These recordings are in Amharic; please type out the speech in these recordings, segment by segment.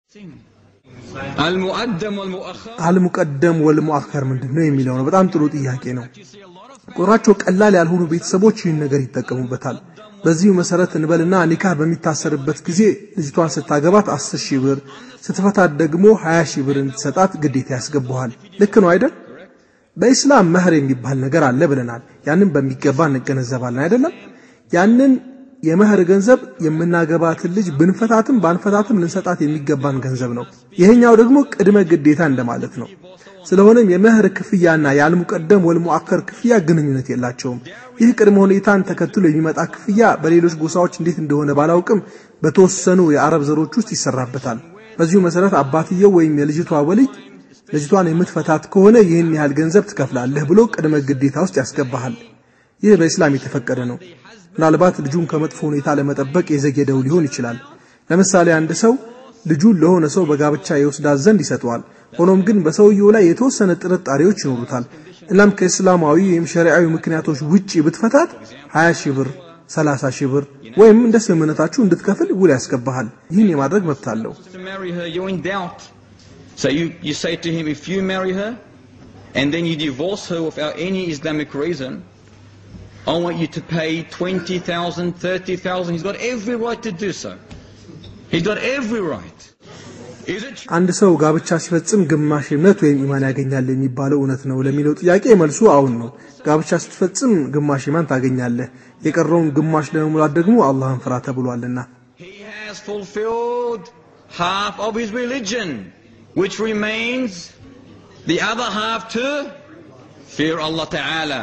المؤدم والمؤخر አልሙቀደም ወልሙአኸር ምንድን ነው የሚለው ነው። በጣም ጥሩ ጥያቄ ነው። ቁጥራቸው ቀላል ያልሆኑ ቤተሰቦች ይህን ነገር ይጠቀሙበታል። በዚሁ መሰረት እንበልና ኒካህ በሚታሰርበት ጊዜ ልጅቷን ስታገባት 10 ሺህ ብር ስትፈታት ደግሞ 20 ሺህ ብር እንድትሰጣት ግዴታ ያስገባዋል። ልክ ነው አይደል? በኢስላም መህር የሚባል ነገር አለ ብለናል። ያንን በሚገባ እንገነዘባለን አይደለም? ያንን የመህር ገንዘብ የምናገባትን ልጅ ብንፈታትም ባንፈታትም ልንሰጣት የሚገባን ገንዘብ ነው። ይሄኛው ደግሞ ቅድመ ግዴታ እንደማለት ነው። ስለሆነም የመህር ክፍያና የአልሙቀደም ወልሙአከር ክፍያ ግንኙነት የላቸውም። ይህ ቅድመ ሁኔታን ተከትሎ የሚመጣ ክፍያ በሌሎች ጎሳዎች እንዴት እንደሆነ ባላውቅም በተወሰኑ የአረብ ዘሮች ውስጥ ይሰራበታል። በዚሁ መሰረት አባትየው ወይም የልጅቷ ወልይ ልጅቷን የምትፈታት ከሆነ ይህን ያህል ገንዘብ ትከፍላለህ ብሎ ቅድመ ግዴታ ውስጥ ያስገባሃል። ይህ በእስላም የተፈቀደ ነው። ምናልባት ልጁን ከመጥፎ ሁኔታ ለመጠበቅ የዘገየው ሊሆን ይችላል። ለምሳሌ አንድ ሰው ልጁን ለሆነ ሰው በጋብቻ የወስዳት ዘንድ ይሰጠዋል። ሆኖም ግን በሰውየው ላይ የተወሰነ ጥርጣሬዎች ይኖሩታል። እናም ከእስላማዊ ወይም ሸሪዓዊ ምክንያቶች ውጪ ብትፈታት 20 ሺህ ብር፣ 30 ሺህ ብር ወይም እንደ ስምምነታችሁ እንድትከፍል ውል ያስገባሃል። ይህን የማድረግ መብት አለው። to marry her, you're in doubt. So you, you say to him, if you marry her and then you divorce her without any Islamic reason, I want you to pay 20,000, 30,000. He's got every right to do so. He's got every right. Is it true? አንድ ሰው ጋብቻ ሲፈጽም ግማሽ እምነት ወይም ኢማን ያገኛል የሚባለው እውነት ነው ለሚለው ጥያቄ መልሱ አሁን ነው። ጋብቻ ስትፈጽም ግማሽ ኢማን ታገኛለህ። የቀረውን ግማሽ ለመሙላት ደግሞ አላህን ፍራ ተብሏልና። He has fulfilled half of his religion, which remains the other half to fear Allah Ta'ala.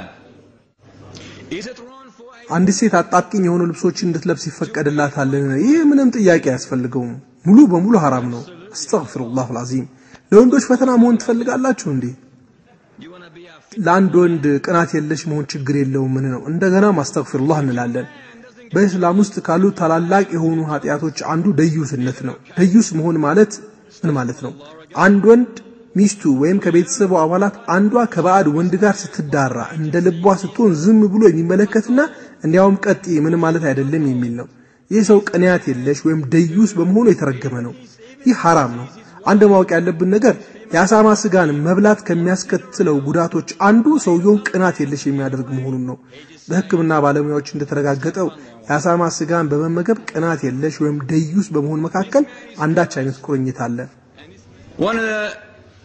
Is it wrong for a አንዲት ሴት አጣብቂኝ የሆኑ ልብሶችን እንድትለብስ ይፈቀድላታልን? ይህ ምንም ጥያቄ አያስፈልገውም። ሙሉ በሙሉ ሐራም ነው። አስተግፊሩላህ አልዓዚም። ለወንዶች ፈተና መሆን ትፈልጋላችሁ እንዴ? you want to be a ለአንድ ወንድ ቅናት የለሽ መሆን ችግር የለውም። ምን ነው እንደገና ማስተግፊሩላህ እንላለን። በእስላም ውስጥ ካሉ ታላላቅ የሆኑ ኃጢአቶች አንዱ ደዩስነት ነው። ደዩስ መሆን ማለት ምን ማለት ነው? አንድ ወንድ ሚስቱ ወይም ከቤተሰቡ አባላት አንዷ ከባዕድ ወንድ ጋር ስትዳራ እንደ ልቧ ስትሆን ዝም ብሎ የሚመለከትና እንዲያውም ቀጥ ምን ማለት አይደለም የሚል ነው። ይህ ሰው ቅንያት የለሽ ወይም ደዩስ በመሆኑ የተረገመ ነው። ይህ ሐራም ነው። አንድ ማወቅ ያለብን ነገር የአሳማ ስጋን መብላት ከሚያስከትለው ጉዳቶች አንዱ ሰውየውን ቅናት የለሽ የሚያደርግ መሆኑን ነው። በሕክምና ባለሙያዎች እንደተረጋገጠው የአሳማ ስጋን በመመገብ ቅናት የለሽ ወይም ደዩስ በመሆን መካከል አንዳች አይነት ቁርኝት አለ። One of the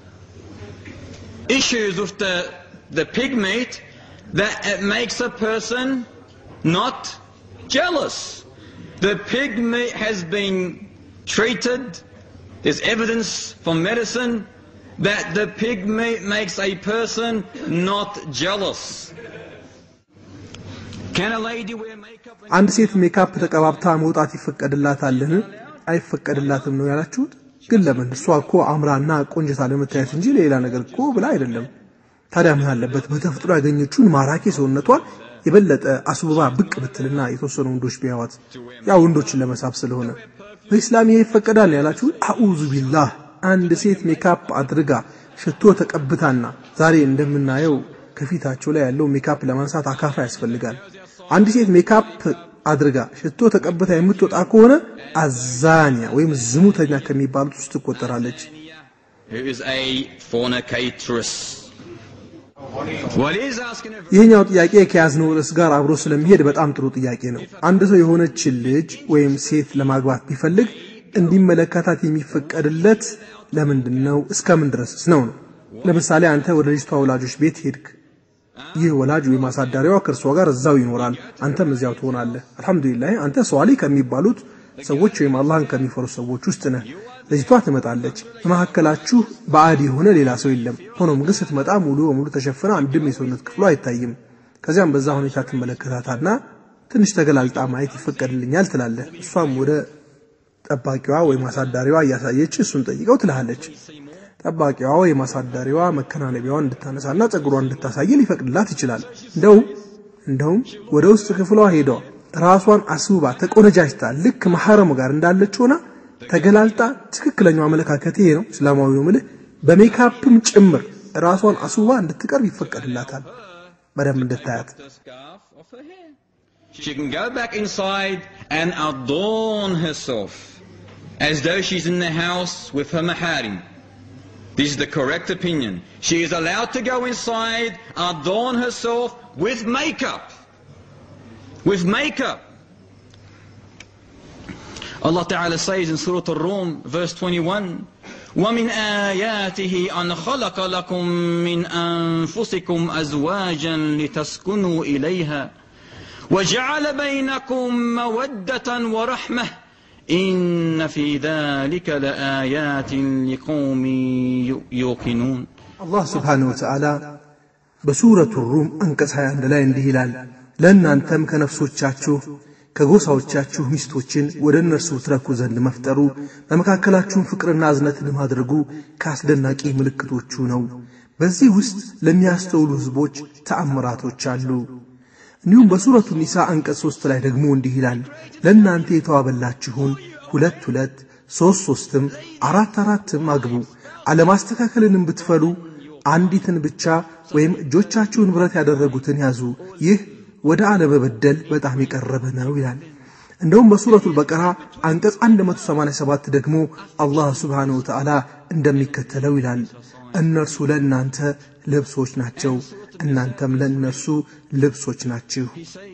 issues with the, the pig meat that it makes a person not jealous. The pig meat has been treated, there's evidence from medicine that the pig meat makes a person not jealous. Can a lady wear makeup? when- አንድ ሴት ሜካፕ ተቀባብታ መውጣት ይፈቀድላታልን? አይፈቀድላትም ነው ያላችሁት? ግን ለምን? እሷ እኮ አምራና ቆንጅታ ለመታየት እንጂ ሌላ ነገር እኮ ብላ አይደለም። ታዲያ ምን አለበት በተፈጥሮ ያገኘችውን ማራኪ ሰውነቷን የበለጠ አስውባ ብቅ ብትልና የተወሰኑ ወንዶች ቢያዋት፣ ያ ወንዶችን ለመሳብ ስለሆነ በኢስላም ይሄ ይፈቀዳል ነው ያላችሁት? አኡዙ ቢላህ። አንድ ሴት ሜካፕ አድርጋ ሽቶ ተቀብታና ዛሬ እንደምናየው ከፊታቸው ላይ ያለው ሜካፕ ለማንሳት አካፋ ያስፈልጋል። አንድ ሴት ሜካፕ አድርጋ ሽቶ ተቀብታ የምትወጣ ከሆነ አዛኒያ ወይም ዝሙተኛ ከሚባሉት ውስጥ ትቆጠራለች። Who is a fornicatress? What is asking a ይህኛው ጥያቄ ከያዝነው ርዕስ ጋር አብሮ ስለሚሄድ በጣም ጥሩ ጥያቄ ነው። አንድ ሰው የሆነችን ልጅ ወይም ሴት ለማግባት ቢፈልግ እንዲመለከታት የሚፈቀድለት ለምንድን ነው? እስከምን ድረስስ ነው ነው? ለምሳሌ አንተ ወደ ልጅቷ ወላጆች ቤት ሄድክ። ይህ ወላጅ ወይም አሳዳሪዋ ከእርሷ ጋር እዛው ይኖራል፣ አንተም እዚያው ትሆናለህ። አልሐምዱሊላህ አንተ ሷሊ ከሚባሉት ሰዎች ወይም አላህን ከሚፈሩ ሰዎች ውስጥ ነህ። ልጅቷ ትመጣለች። በመካከላችሁ ባዕድ የሆነ ሌላ ሰው የለም። ሆኖም ግን ስትመጣ ሙሉ በሙሉ ተሸፍና አንድም የሰውነት ክፍሏ አይታይም። ከዚያም በዛ ሁኔታ ትመለከታታና ትንሽ ተገላልጣ ማየት ይፈቀድልኛል ትላለህ። እሷም ወደ ጠባቂዋ ወይም አሳዳሪዋ እያሳየች እሱን ጠይቀው ትልሃለች። ጠባቂዋ ወይም አሳዳሪዋ መከናነቢያዋን እንድታነሳና ጸጉሯን እንድታሳይ ሊፈቅድላት ይችላል። እንደውም እንደውም ወደ ውስጥ ክፍሏ ሄደዋ ራሷን አስውባ ተቆነጃጅታ ልክ መሐረሙ ጋር እንዳለች ሆና ተገላልጣ ትክክለኛው አመለካከት ይሄ ነው፣ እስላማዊ ነው ምልህ በሜካፕም ጭምር ራሷን አስውባ እንድትቀርብ ይፈቀድላታል። በደንብ እንድታያት the scarf of her hair. She can go back inside and adorn herself as though she's in the house with her maharim. This is the correct opinion. She is allowed to go inside, adorn herself with makeup. With makeup. Allah Ta'ala says in Surah Al-Rum, verse 21, وَمِنْ آيَاتِهِ أَنْ خَلَقَ لَكُم مِّنْ أَنفُسِكُمْ أَزْوَاجًا لِتَسْكُنُوا إِلَيْهَا وَجَعَلَ بَيْنَكُم مَّوَدَّةً وَرَحْمَةً إِنَّ فِي ذَلِكَ لَآيَاتٍ لِقَوْمٍ يُوقِنُونَ አላህ ስብሓንሁ ወተዓላ በሱረቱ ሩም አንቀጽ 21 ላይ እንዲህ ይላል ለእናንተም ከነፍሶቻችሁ ከጎሳዎቻችሁ ሚስቶችን ወደ እነርሱ ትረኩ ዘንድ መፍጠሩ በመካከላችሁም ፍቅርና እዝነትን ማድረጉ ከአስደናቂ ምልክቶቹ ነው። በዚህ ውስጥ ለሚያስተውሉ ሕዝቦች ተአምራቶች አሉ። እንዲሁም በሱረቱ ኒሳ አንቀጽ ሦስት ላይ ደግሞ እንዲህ ይላል ለእናንተ የተዋበላችሁን ሁለት ሁለት ሦስት ሦስትም አራት አራትም አግቡ አለማስተካከልንም ብትፈሉ አንዲትን ብቻ ወይም እጆቻችሁን ብረት ያደረጉትን ያዙ ይህ ወደ አለመበደል በጣም የቀረበ ነው ይላል። እንደውም በሱረቱል በቀራ አንቀጽ 187 ደግሞ አላህ ስብሓንሁ ወተዓላ እንደሚከተለው ይላል እነርሱ ለእናንተ ልብሶች ናቸው፣ እናንተም ለእነርሱ ልብሶች ናችሁ።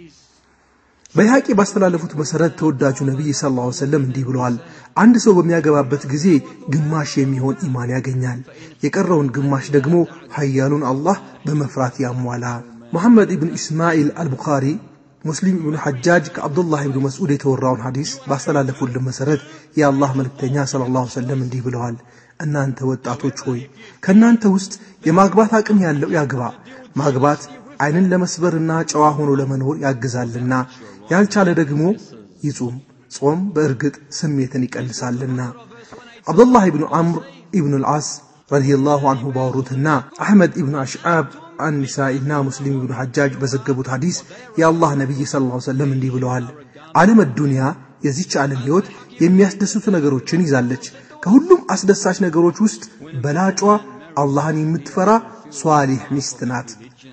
በይሐቂ ባስተላለፉት መሠረት ተወዳጁ ነቢይ ሰለላሁ ዐለይሂ ወሰለም እንዲህ ብለዋል። አንድ ሰው በሚያገባበት ጊዜ ግማሽ የሚሆን ኢማን ያገኛል፣ የቀረውን ግማሽ ደግሞ ኃያሉን አላህ በመፍራት ያሟላ። ሙሐመድ ኢብን ኢስማኤል አልቡኻሪ ሙስሊም ኢብኑ ሐጃጅ ከአብዱላህ ኢብኑ መስዑድ የተወራውን ሐዲስ ባስተላለፉልን መሠረት የአላህ መልእክተኛ ሰለላሁ ዐለይሂ ወሰለም እንዲህ ብለዋል። እናንተ ወጣቶች ሆይ ከእናንተ ውስጥ የማግባት አቅም ያለው ያግባ። ማግባት ዓይንን ለመስበርና ጨዋ ሆኖ ለመኖር ያግዛልና፣ ያልቻለ ደግሞ ይጹም። ጾም በእርግጥ ስሜትን ይቀንሳልና። አብዱላህ ኢብኑ ዐምር ኢብኑ ልዓስ ረዲየላሁ አንሁ ባወሩትና አሕመድ ኢብኑ አሽዓብ አኒሳኢና ሙስሊም ኢብኑ ሐጃጅ በዘገቡት ሐዲስ የአላህ ነቢይ ሰለላሁ ዐለይሂ ወሰለም እንዲህ ብለዋል። ዓለም ዱንያ የዚች ዓለም ሕይወት የሚያስደስቱ ነገሮችን ይዛለች። ከሁሉም አስደሳች ነገሮች ውስጥ በላጯ አላህን የምትፈራ ሷሊህ ሚስት ናት።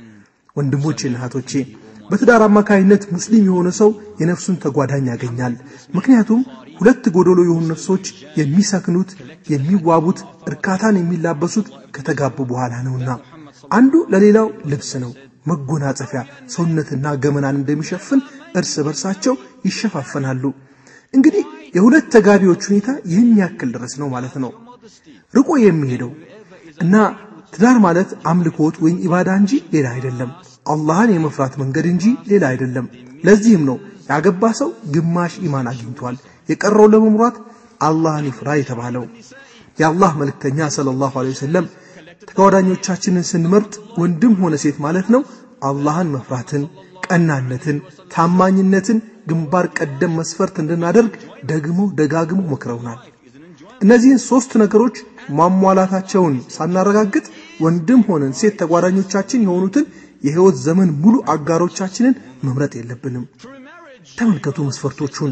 ወንድሞቼና እህቶቼ በትዳር አማካይነት ሙስሊም የሆነ ሰው የነፍሱን ተጓዳኝ ያገኛል። ምክንያቱም ሁለት ጎደሎ የሆኑ ነፍሶች የሚሰክኑት፣ የሚዋቡት፣ እርካታን የሚላበሱት ከተጋቡ በኋላ ነውና አንዱ ለሌላው ልብስ ነው፣ መጎናጸፊያ፣ ሰውነትና ገመናን እንደሚሸፍን እርስ በርሳቸው ይሸፋፈናሉ። እንግዲህ የሁለት ተጋቢዎች ሁኔታ ይህን ያክል ድረስ ነው ማለት ነው ርቆ የሚሄደው እና ትዳር ማለት አምልኮት ወይም ኢባዳ እንጂ ሌላ አይደለም። አላህን የመፍራት መንገድ እንጂ ሌላ አይደለም። ለዚህም ነው ያገባ ሰው ግማሽ ኢማን አግኝቷል፣ የቀረው ለመምራት አላህን ይፍራ የተባለው። የአላህ መልእክተኛ ሰለላሁ ዐለይሂ ወሰለም ተጓዳኞቻችንን ስንመርጥ ወንድም ሆነ ሴት ማለት ነው አላህን መፍራትን፣ ቀናነትን፣ ታማኝነትን ግንባር ቀደም መስፈርት እንድናደርግ ደግሞ ደጋግሞ መክረውናል። እነዚህን ሶስት ነገሮች ማሟላታቸውን ሳናረጋግጥ ወንድም ሆነን ሴት ተጓዳኞቻችን የሆኑትን የህይወት ዘመን ሙሉ አጋሮቻችንን መምረጥ የለብንም። ተመልከቱ መስፈርቶቹን።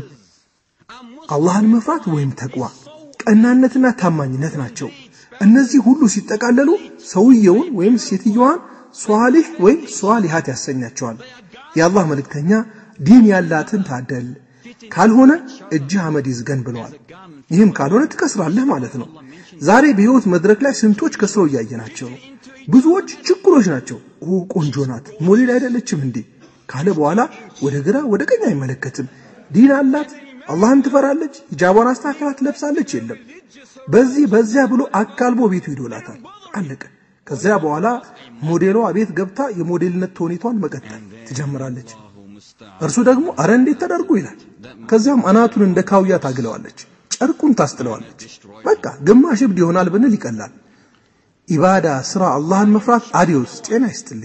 አላህን መፍራት ወይም ተቅዋ፣ ቀናነትና ታማኝነት ናቸው። እነዚህ ሁሉ ሲጠቃለሉ ሰውየውን ወይም ሴትየዋን ሷሊህ ወይም ሷሊሃት ያሰኛቸዋል። የአላህ መልእክተኛ ዲን ያላትን ታደል፣ ካልሆነ እጅህ አመድ ይዝገን ብለዋል። ይህም ካልሆነ ትከስራለህ ማለት ነው። ዛሬ በህይወት መድረክ ላይ ስንቶች ከስረው እያየናቸው ነው። ብዙዎች ችኩሎች ናቸው። ኦ ቆንጆ ናት፣ ሞዴል አይደለችም እንዴ ካለ በኋላ ወደ ግራ ወደ ቀኝ አይመለከትም። ዲን አላት፣ አላህን ትፈራለች፣ ሂጃቧን አስተካክላ ትለብሳለች። የለም በዚህ በዚያ ብሎ አካልቦ ቤቱ ይዶላታል። አለቀ። ከዚያ በኋላ ሞዴሏ ቤት ገብታ የሞዴልነት ተውኔቷን መቀጠል ትጀምራለች። እርሱ ደግሞ አረ እንዴት ተደርጎ ይላል። ከዚያም አናቱን እንደ ካውያ ታግለዋለች፣ ጨርቁን ታስጥለዋለች። በቃ ግማሽ እብድ ይሆናል ብንል ይቀላል። ኢባዳ፣ ስራ፣ አላህን መፍራት አዲዮስ ጤና ይስጥልኝ።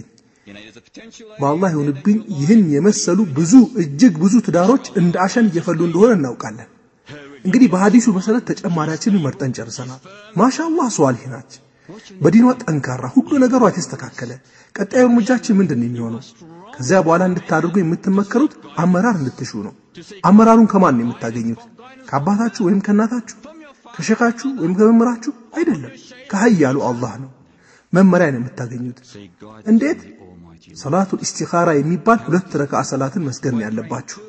በአላህ ይሁንብኝ ይህን የመሰሉ ብዙ እጅግ ብዙ ትዳሮች እንደ አሸን እየፈሉ እንደሆነ እናውቃለን። እንግዲህ በሐዲሱ መሰረት ተጨማሪያችንን መርጠን ጨርሰናል። ማሻአላህ ሷሊህ ናች፣ በዲኗ ጠንካራ፣ ሁሉ ነገሯ የተስተካከለ። ቀጣዩ እርምጃችን ምንድን ነው የሚሆነው? ከዚያ በኋላ እንድታደርጉ የምትመከሩት አመራር እንድትሹ ነው። አመራሩን ከማን ነው የምታገኙት? ከአባታችሁ ወይም ከእናታችሁ፣ ከሸካችሁ ወይም ከመምህራችሁ አይደለም፣ ከሀያሉ አላህ ነው መመሪያ ነው የምታገኙት። እንዴት? ሰላቱል ኢስቲኻራ የሚባል ሁለት ረካዓ ሰላትን መስገድ ነው ያለባችሁ።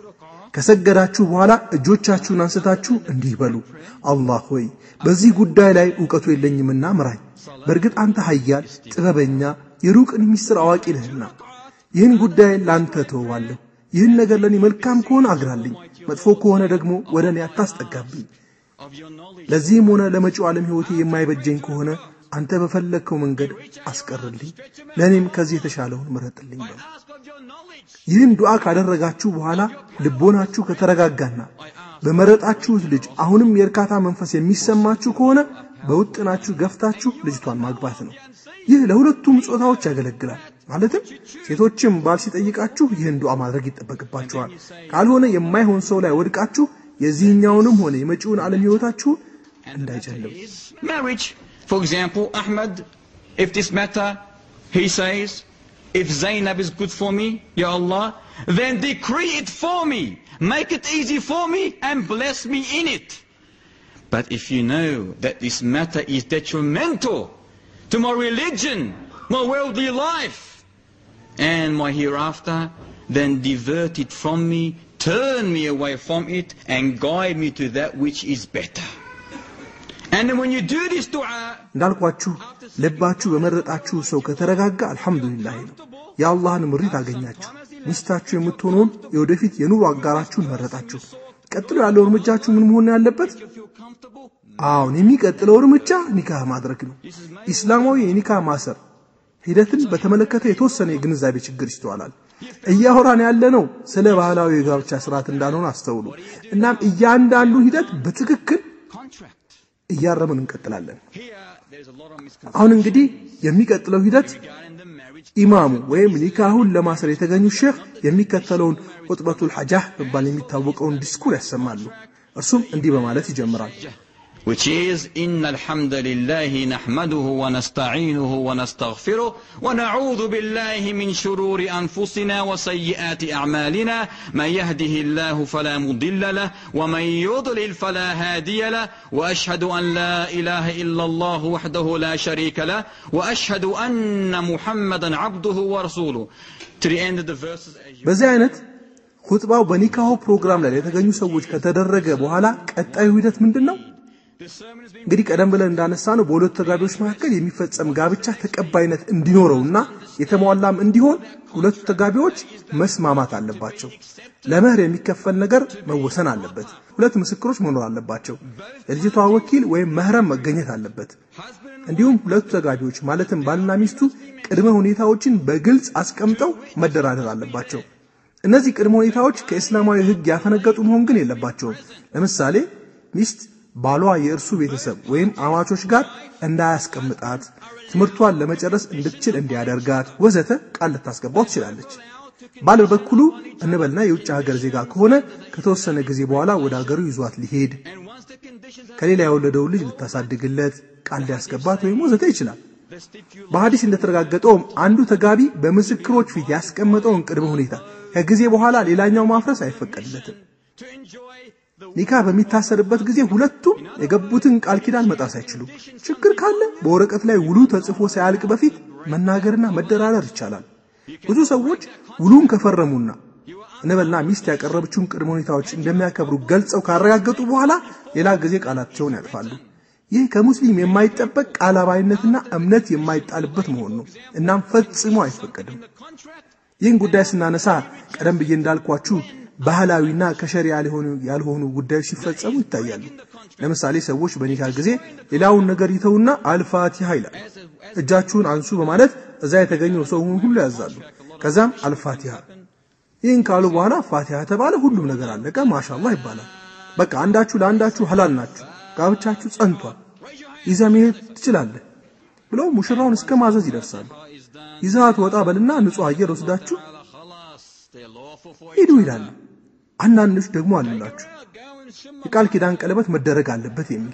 ከሰገዳችሁ በኋላ እጆቻችሁን አንስታችሁ እንዲህ በሉ፣ አላህ ሆይ በዚህ ጉዳይ ላይ እውቀቱ የለኝምና ምራኝ። በእርግጥ አንተ ኃያል ጥበበኛ፣ የሩቅን ምስጢር አዋቂ ነህና ይህን ጉዳይ ላንተ ተወዋለሁ። ይህን ነገር ለእኔ መልካም ከሆነ አግራልኝ፣ መጥፎ ከሆነ ደግሞ ወደ እኔ አታስጠጋብኝ። ለዚህም ሆነ ለመጪው ዓለም ሕይወቴ የማይበጀኝ ከሆነ አንተ በፈለግከው መንገድ አስቀርልኝ፣ ለእኔም ከዚህ የተሻለውን ምረጥልኝ በሉ። ይህን ዱዓ ካደረጋችሁ በኋላ ልቦናችሁ ከተረጋጋና በመረጣችሁት ልጅ አሁንም የእርካታ መንፈስ የሚሰማችሁ ከሆነ በውጥናችሁ ገፍታችሁ ልጅቷን ማግባት ነው። ይህ ለሁለቱም ጾታዎች ያገለግላል። ማለትም ሴቶችም ባል ሲጠይቃችሁ ይህን ዱዓ ማድረግ ይጠበቅባችኋል። ካልሆነ የማይሆን ሰው ላይ ወድቃችሁ የዚህኛውንም ሆነ የመጪውን ዓለም ሕይወታችሁን እንዳይጨልም። Marriage, for example, Ahmed, if this matter, he says, if Zainab is good for me, Ya Allah, then decree it for me. Make it easy for me and bless me in it. But if you know that this matter is detrimental to my religion, my worldly life, and my hereafter, then divert it from me, turn me away from it, and guide me to that which is better. And then when you do this dua, እንዳልኳችሁ ልባችሁ በመረጣችሁ ሰው ከተረጋጋ አልሐምዱሊላህ ነው። የአላህን ምሪት አገኛችሁ። ሚስታችሁ የምትሆነውን የወደፊት የኑሮ አጋራችሁን መረጣችሁ። ቀጥሎ ያለው እርምጃችሁ ምን መሆን ያለበት? አሁን የሚቀጥለው እርምጃ ኒካህ ማድረግ ነው። ኢስላማዊ የኒካህ ማሰር ሂደትን በተመለከተ የተወሰነ የግንዛቤ ችግር ይስተዋላል። እያወራን ያለነው ስለ ባህላዊ የጋብቻ ስርዓት እንዳልሆነ አስተውሉ። እናም እያንዳንዱ ሂደት በትክክል contract. እያረምን እንቀጥላለን። Here, there's a lot of misconceptions አሁን እንግዲህ የሚቀጥለው ሂደት regarding the marriage. ኢማሙ ወይም ኒካሁን ለማሰር የተገኙ ሼክ የሚከተለውን ቁጥበቱል ሐጃህ በመባል የሚታወቀውን ዲስኩር ያሰማሉ። እርሱም እንዲህ በማለት ይጀምራል። Which is, إن الحمد لله نحمده ونستعينه ونستغفره ونعوذ بالله من شرور أنفسنا وسيئات أعمالنا من يهده الله فلا مضل له ومن يضلل فلا هادي له وأشهد أن لا إله إلا الله وحده لا شريك له وأشهد أن محمدا عبده ورسوله To the end of the verses as you በዚህ አይነት ሁጥባው በኒካሁ ፕሮግራም ላይ የተገኙ ሰዎች ከተደረገ በኋላ ቀጣዩ ሂደት ምንድን ነው? The sermon has been እንግዲህ ቀደም ብለን እንዳነሳ ነው በሁለቱ ተጋቢዎች መካከል የሚፈጸም ጋብቻ ተቀባይነት እንዲኖረውና የተሟላም እንዲሆን ሁለቱ ተጋቢዎች መስማማት አለባቸው። ለመህር የሚከፈል ነገር መወሰን አለበት። ሁለት ምስክሮች መኖር አለባቸው። የልጅቷ ወኪል ወይም መህረም መገኘት አለበት። እንዲሁም ሁለቱ ተጋቢዎች ማለትም ባልና ሚስቱ ቅድመ ሁኔታዎችን በግልጽ አስቀምጠው መደራደር አለባቸው። እነዚህ ቅድመ ሁኔታዎች ከእስላማዊ ሕግ ያፈነገጡ መሆን ግን የለባቸውም። ለምሳሌ ሚስት ባሏ የእርሱ ቤተሰብ ወይም አማቾች ጋር እንዳያስቀምጣት፣ ትምህርቷን ለመጨረስ እንድትችል እንዲያደርጋት ወዘተ ቃል ልታስገባው ትችላለች። ባል በበኩሉ እንበልና የውጭ ሀገር ዜጋ ከሆነ ከተወሰነ ጊዜ በኋላ ወደ ሀገሩ ይዟት ሊሄድ፣ and once the conditions are ከሌላ የወለደውን ልጅ ልታሳድግለት ቃል ሊያስገባት ወይም ወዘተ ይችላል። the stipulation በሐዲስ እንደተረጋገጠውም አንዱ ተጋቢ በምስክሮች ፊት ያስቀመጠውን ቅድመ ሁኔታ ከጊዜ በኋላ ሌላኛው ማፍረስ አይፈቀድለትም። to enjoy the ኒካህ በሚታሰርበት ጊዜ ሁለቱም የገቡትን ቃል ኪዳን መጣስ አይችሉም። ችግር ካለ በወረቀት ላይ ውሉ ተጽፎ ሳያልቅ በፊት መናገርና መደራደር ይቻላል። ብዙ ሰዎች ውሉን ከፈረሙና እንበልና ሚስት ያቀረበችውን ቅድመ ሁኔታዎች እንደሚያከብሩ ገልጸው ካረጋገጡ በኋላ ሌላ ጊዜ ቃላቸውን ያጥፋሉ። ይህ ከሙስሊም የማይጠበቅ ቃል አባይነትና እምነት የማይጣልበት መሆን ነው። እናም ፈጽሞ አይፈቀድም። ይህን ጉዳይ ስናነሳ ቀደም ብዬ እንዳልኳችሁ ባህላዊና ከሸሪያ ሊሆኑ ያልሆኑ ጉዳዮች ሲፈጸሙ ይታያሉ። ለምሳሌ ሰዎች በኒካ ጊዜ ሌላውን ነገር ይተውና አልፋቲሃ ይላል። እጃችሁን አንሱ በማለት እዛ የተገኘው ሰው ሁሉ ያዛሉ። ከዛም አልፋቲሃ ይህን ካሉ በኋላ ፋቲሃ ተባለ፣ ሁሉም ነገር አለቀ፣ ማሻአላህ ይባላል። በቃ አንዳችሁ ለአንዳችሁ ሐላል ናችሁ፣ ጋብቻችሁ ጸንቷል፣ ይዘህ መሄድ ትችላለህ ብለው ሙሽራውን እስከ ማዘዝ ይደርሳሉ። ይዛት ወጣ በልና ንጹሕ አየር ወስዳችሁ خلاص they're lawful for ሂዱ ይላሉ። አንዳንዶች ደግሞ አሉላችሁ የቃል ኪዳን ቀለበት መደረግ አለበት የሚል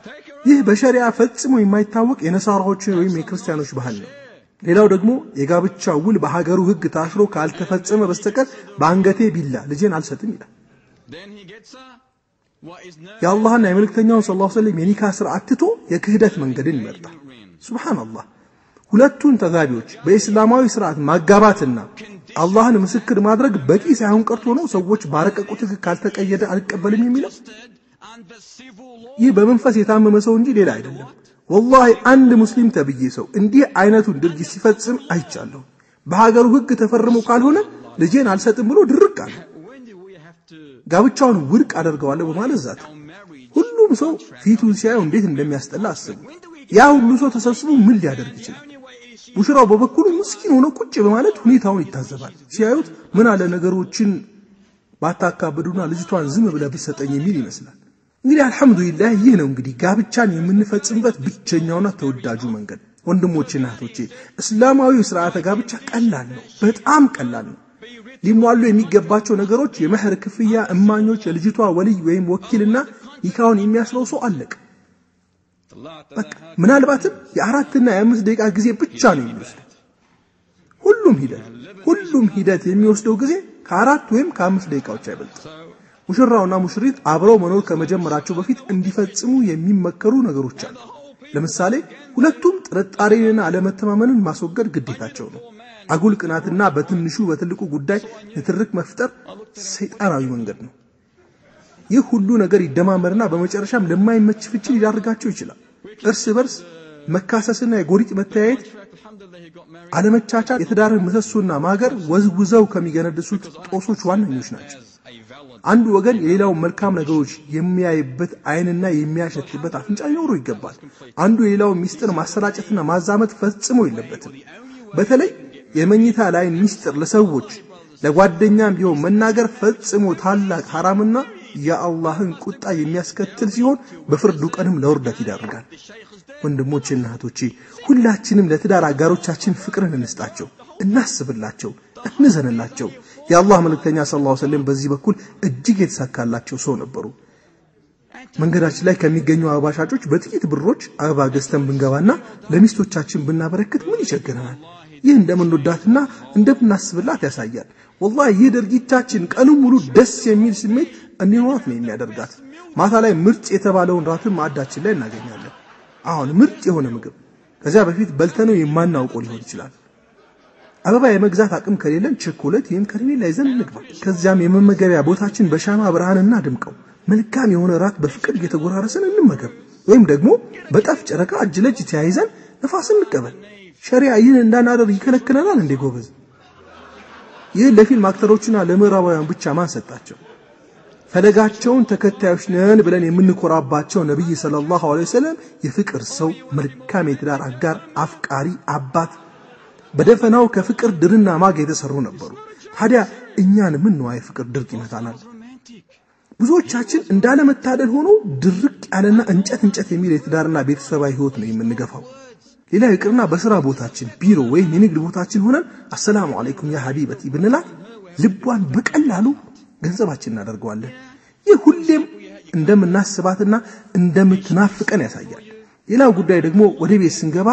ይህ በሸሪዓ ፈጽሞ የማይታወቅ የነሳራዎች ወይም የክርስቲያኖች ባህል ነው። ሌላው ደግሞ የጋብቻ ውል በሀገሩ ሕግ ታስሮ ካልተፈጸመ በስተቀር በአንገቴ ቢላ ልጄን አልሰጥም ይላል። then he gets her what is known የአላህና የመልእክተኛውን ሰለላሁ ዐለይሂ ወሰለም የኒካ ስርዓት ትቶ የክህደት መንገድን ይመርጣል። ሱብሃንአላህ። ሁለቱን ተጋቢዎች በእስላማዊ ስርዓት ማጋባትና አላህን ምስክር ማድረግ በቂ ሳይሆን ቀርቶ ነው ሰዎች ባረቀቁት ሕግ ካልተቀየደ አልቀበልም የሚለው። ይህ በመንፈስ የታመመ ሰው እንጂ ሌላ አይደለም። ወላሂ አንድ ሙስሊም ተብዬ ሰው እንዲህ አይነቱን ድርጊት ሲፈጽም አይቻለሁ። በሀገሩ ሕግ ተፈርሞ ካልሆነ ልጄን አልሰጥም ብሎ ድርቅ አለ። ጋብቻውን ውድቅ አደርገዋለሁ በማለት ዛተ። ሁሉም ሰው ፊቱን ሲያየው እንዴት እንደሚያስጠላ አስቡ። ያ ሁሉ ሰው ተሰብስቦ ምን ሊያደርግ ይችላል? ሙሽራው በበኩሉ ምስኪን ሆኖ ቁጭ በማለት ሁኔታውን ይታዘባል። ሲያዩት ምን አለ ነገሮችን ባታካብዱና ልጅቷን ዝም ብለህ ብትሰጠኝ የሚል ይመስላል። እንግዲህ አልሐምዱሊላህ ይህ ነው እንግዲህ ጋብቻን የምንፈጽምበት ብቸኛውና ተወዳጁ መንገድ። ወንድሞችና እህቶቼ እስላማዊ ስርዓተ ጋብቻ ቀላል ነው፣ በጣም ቀላል ነው። ሊሟሉ የሚገባቸው ነገሮች የመህር ክፍያ፣ እማኞች፣ የልጅቷ ወልይ ወይም ወኪልና ኒካውን የሚያስረው ሰው አለቀ። በቃ ምናልባትም የአራትና የአምስት ደቂቃ ጊዜ ብቻ ነው የሚወስደው። ሁሉም ሂደት ሁሉም ሂደት የሚወስደው ጊዜ ከአራት ወይም ከአምስት ደቂቃዎች አይበልጥም። ሙሽራውና ሙሽሪት አብረው መኖር ከመጀመራቸው በፊት እንዲፈጽሙ የሚመከሩ ነገሮች አሉ። ለምሳሌ ሁለቱም ጥርጣሬንና አለመተማመንን ማስወገድ ግዴታቸው ነው። አጉል ቅናትና በትንሹ በትልቁ ጉዳይ ንትርክ መፍጠር ሰይጣናዊ መንገድ ነው። ይህ ሁሉ ነገር ይደማመርና በመጨረሻም ለማይመች ፍቺ ሊዳርጋቸው ይችላል። እርስ በርስ መካሰስና የጎሪጥ መተያየት፣ አለመቻቻል የትዳርን ምሰሶና ማገር ወዝውዘው ከሚገነድሱት ጦሶች ዋነኞች ናቸው። አንዱ ወገን የሌላውን መልካም ነገሮች የሚያይበት ዓይንና የሚያሸትበት አፍንጫ ሊኖረው ይገባል። አንዱ የሌላውን ሚስጥር ማሰራጨትና ማዛመት ፈጽሞ የለበትም። በተለይ የመኝታ ላይን ሚስጥር ለሰዎች ለጓደኛም ቢሆን መናገር ፈጽሞ ታላቅ ሐራምና የአላህን ቁጣ የሚያስከትል ሲሆን በፍርዱ ቀንም ለውርደት ይዳርጋል። ወንድሞቼና እህቶቼ ሁላችንም ለትዳር አጋሮቻችን ፍቅርን እንስጣቸው፣ እናስብላቸው፣ እንዘንላቸው። የአላህ መልእክተኛ ሰለላሁ ዐለይሂ ወሰለም በዚህ በኩል እጅግ የተሳካላቸው ሰው ነበሩ። መንገዳችን ላይ ከሚገኙ አበባ ሻጮች በጥቂት ብሮች አበባ ገዝተን ብንገባና ለሚስቶቻችን ብናበረክት ምን ይቸግረናል? ይህ እንደምንወዳትና እንደምናስብላት ያሳያል። ወላሂ ይህ ድርጊታችን ቀኑን ሙሉ ደስ የሚል ስሜት እንዲኖራት ነው የሚያደርጋት። ማታ ላይ ምርጥ የተባለውን ራትን ማዕዳችን ላይ እናገኛለን። አሁን ምርጥ የሆነ ምግብ ከዚያ በፊት በልተነው የማናውቀው ሊሆን ይችላል። አበባ የመግዛት አቅም ከሌለን ቸኮሌት ወይም ከረሜላ ይዘን እንግባ። ከዚያም የመመገቢያ ቦታችን በሻማ ብርሃን እናድምቀው። መልካም የሆነ ራት በፍቅር እየተጎራረስን እንመገብ። ወይም ደግሞ በጠፍ ጨረቃ እጅ ለእጅ ተያይዘን ነፋስ እንቀበል። ሸሪያ ይህን እንዳናደርግ ይከለክለናል እንዴ ጎበዝ? ይህን ለፊልም አክተሮችና ለምዕራባውያን ብቻ ማን ሰጣቸው? ፈለጋቸውን ተከታዮች ነን ብለን የምንኮራባቸው ነቢይ ሰለላሁ ዐለይሂ ወሰለም የፍቅር ሰው፣ መልካም የትዳር አጋር፣ አፍቃሪ፣ አባት በደፈናው ከፍቅር ድርና ማግ የተሰሩ ነበሩ። ታዲያ እኛን ምን ነዋ የፍቅር ድርቅ ይመታናል? ብዙዎቻችን እንዳለመታደል ሆኖ ድርቅ ያለና እንጨት እንጨት የሚል የትዳርና ቤተሰባዊ ህይወት ነው የምንገፋው። ሌላ ይቅርና በስራ ቦታችን፣ ቢሮ ወይም የንግድ ቦታችን ሆነን አሰላሙ አለይኩም ያ ሀቢበቲ ብንላት ልቧን በቀላሉ ገንዘባችን እናደርገዋለን። ይህ ሁሌም እንደምናስባትና እንደምትናፍቀን ያሳያል። ሌላው ጉዳይ ደግሞ ወደ ቤት ስንገባ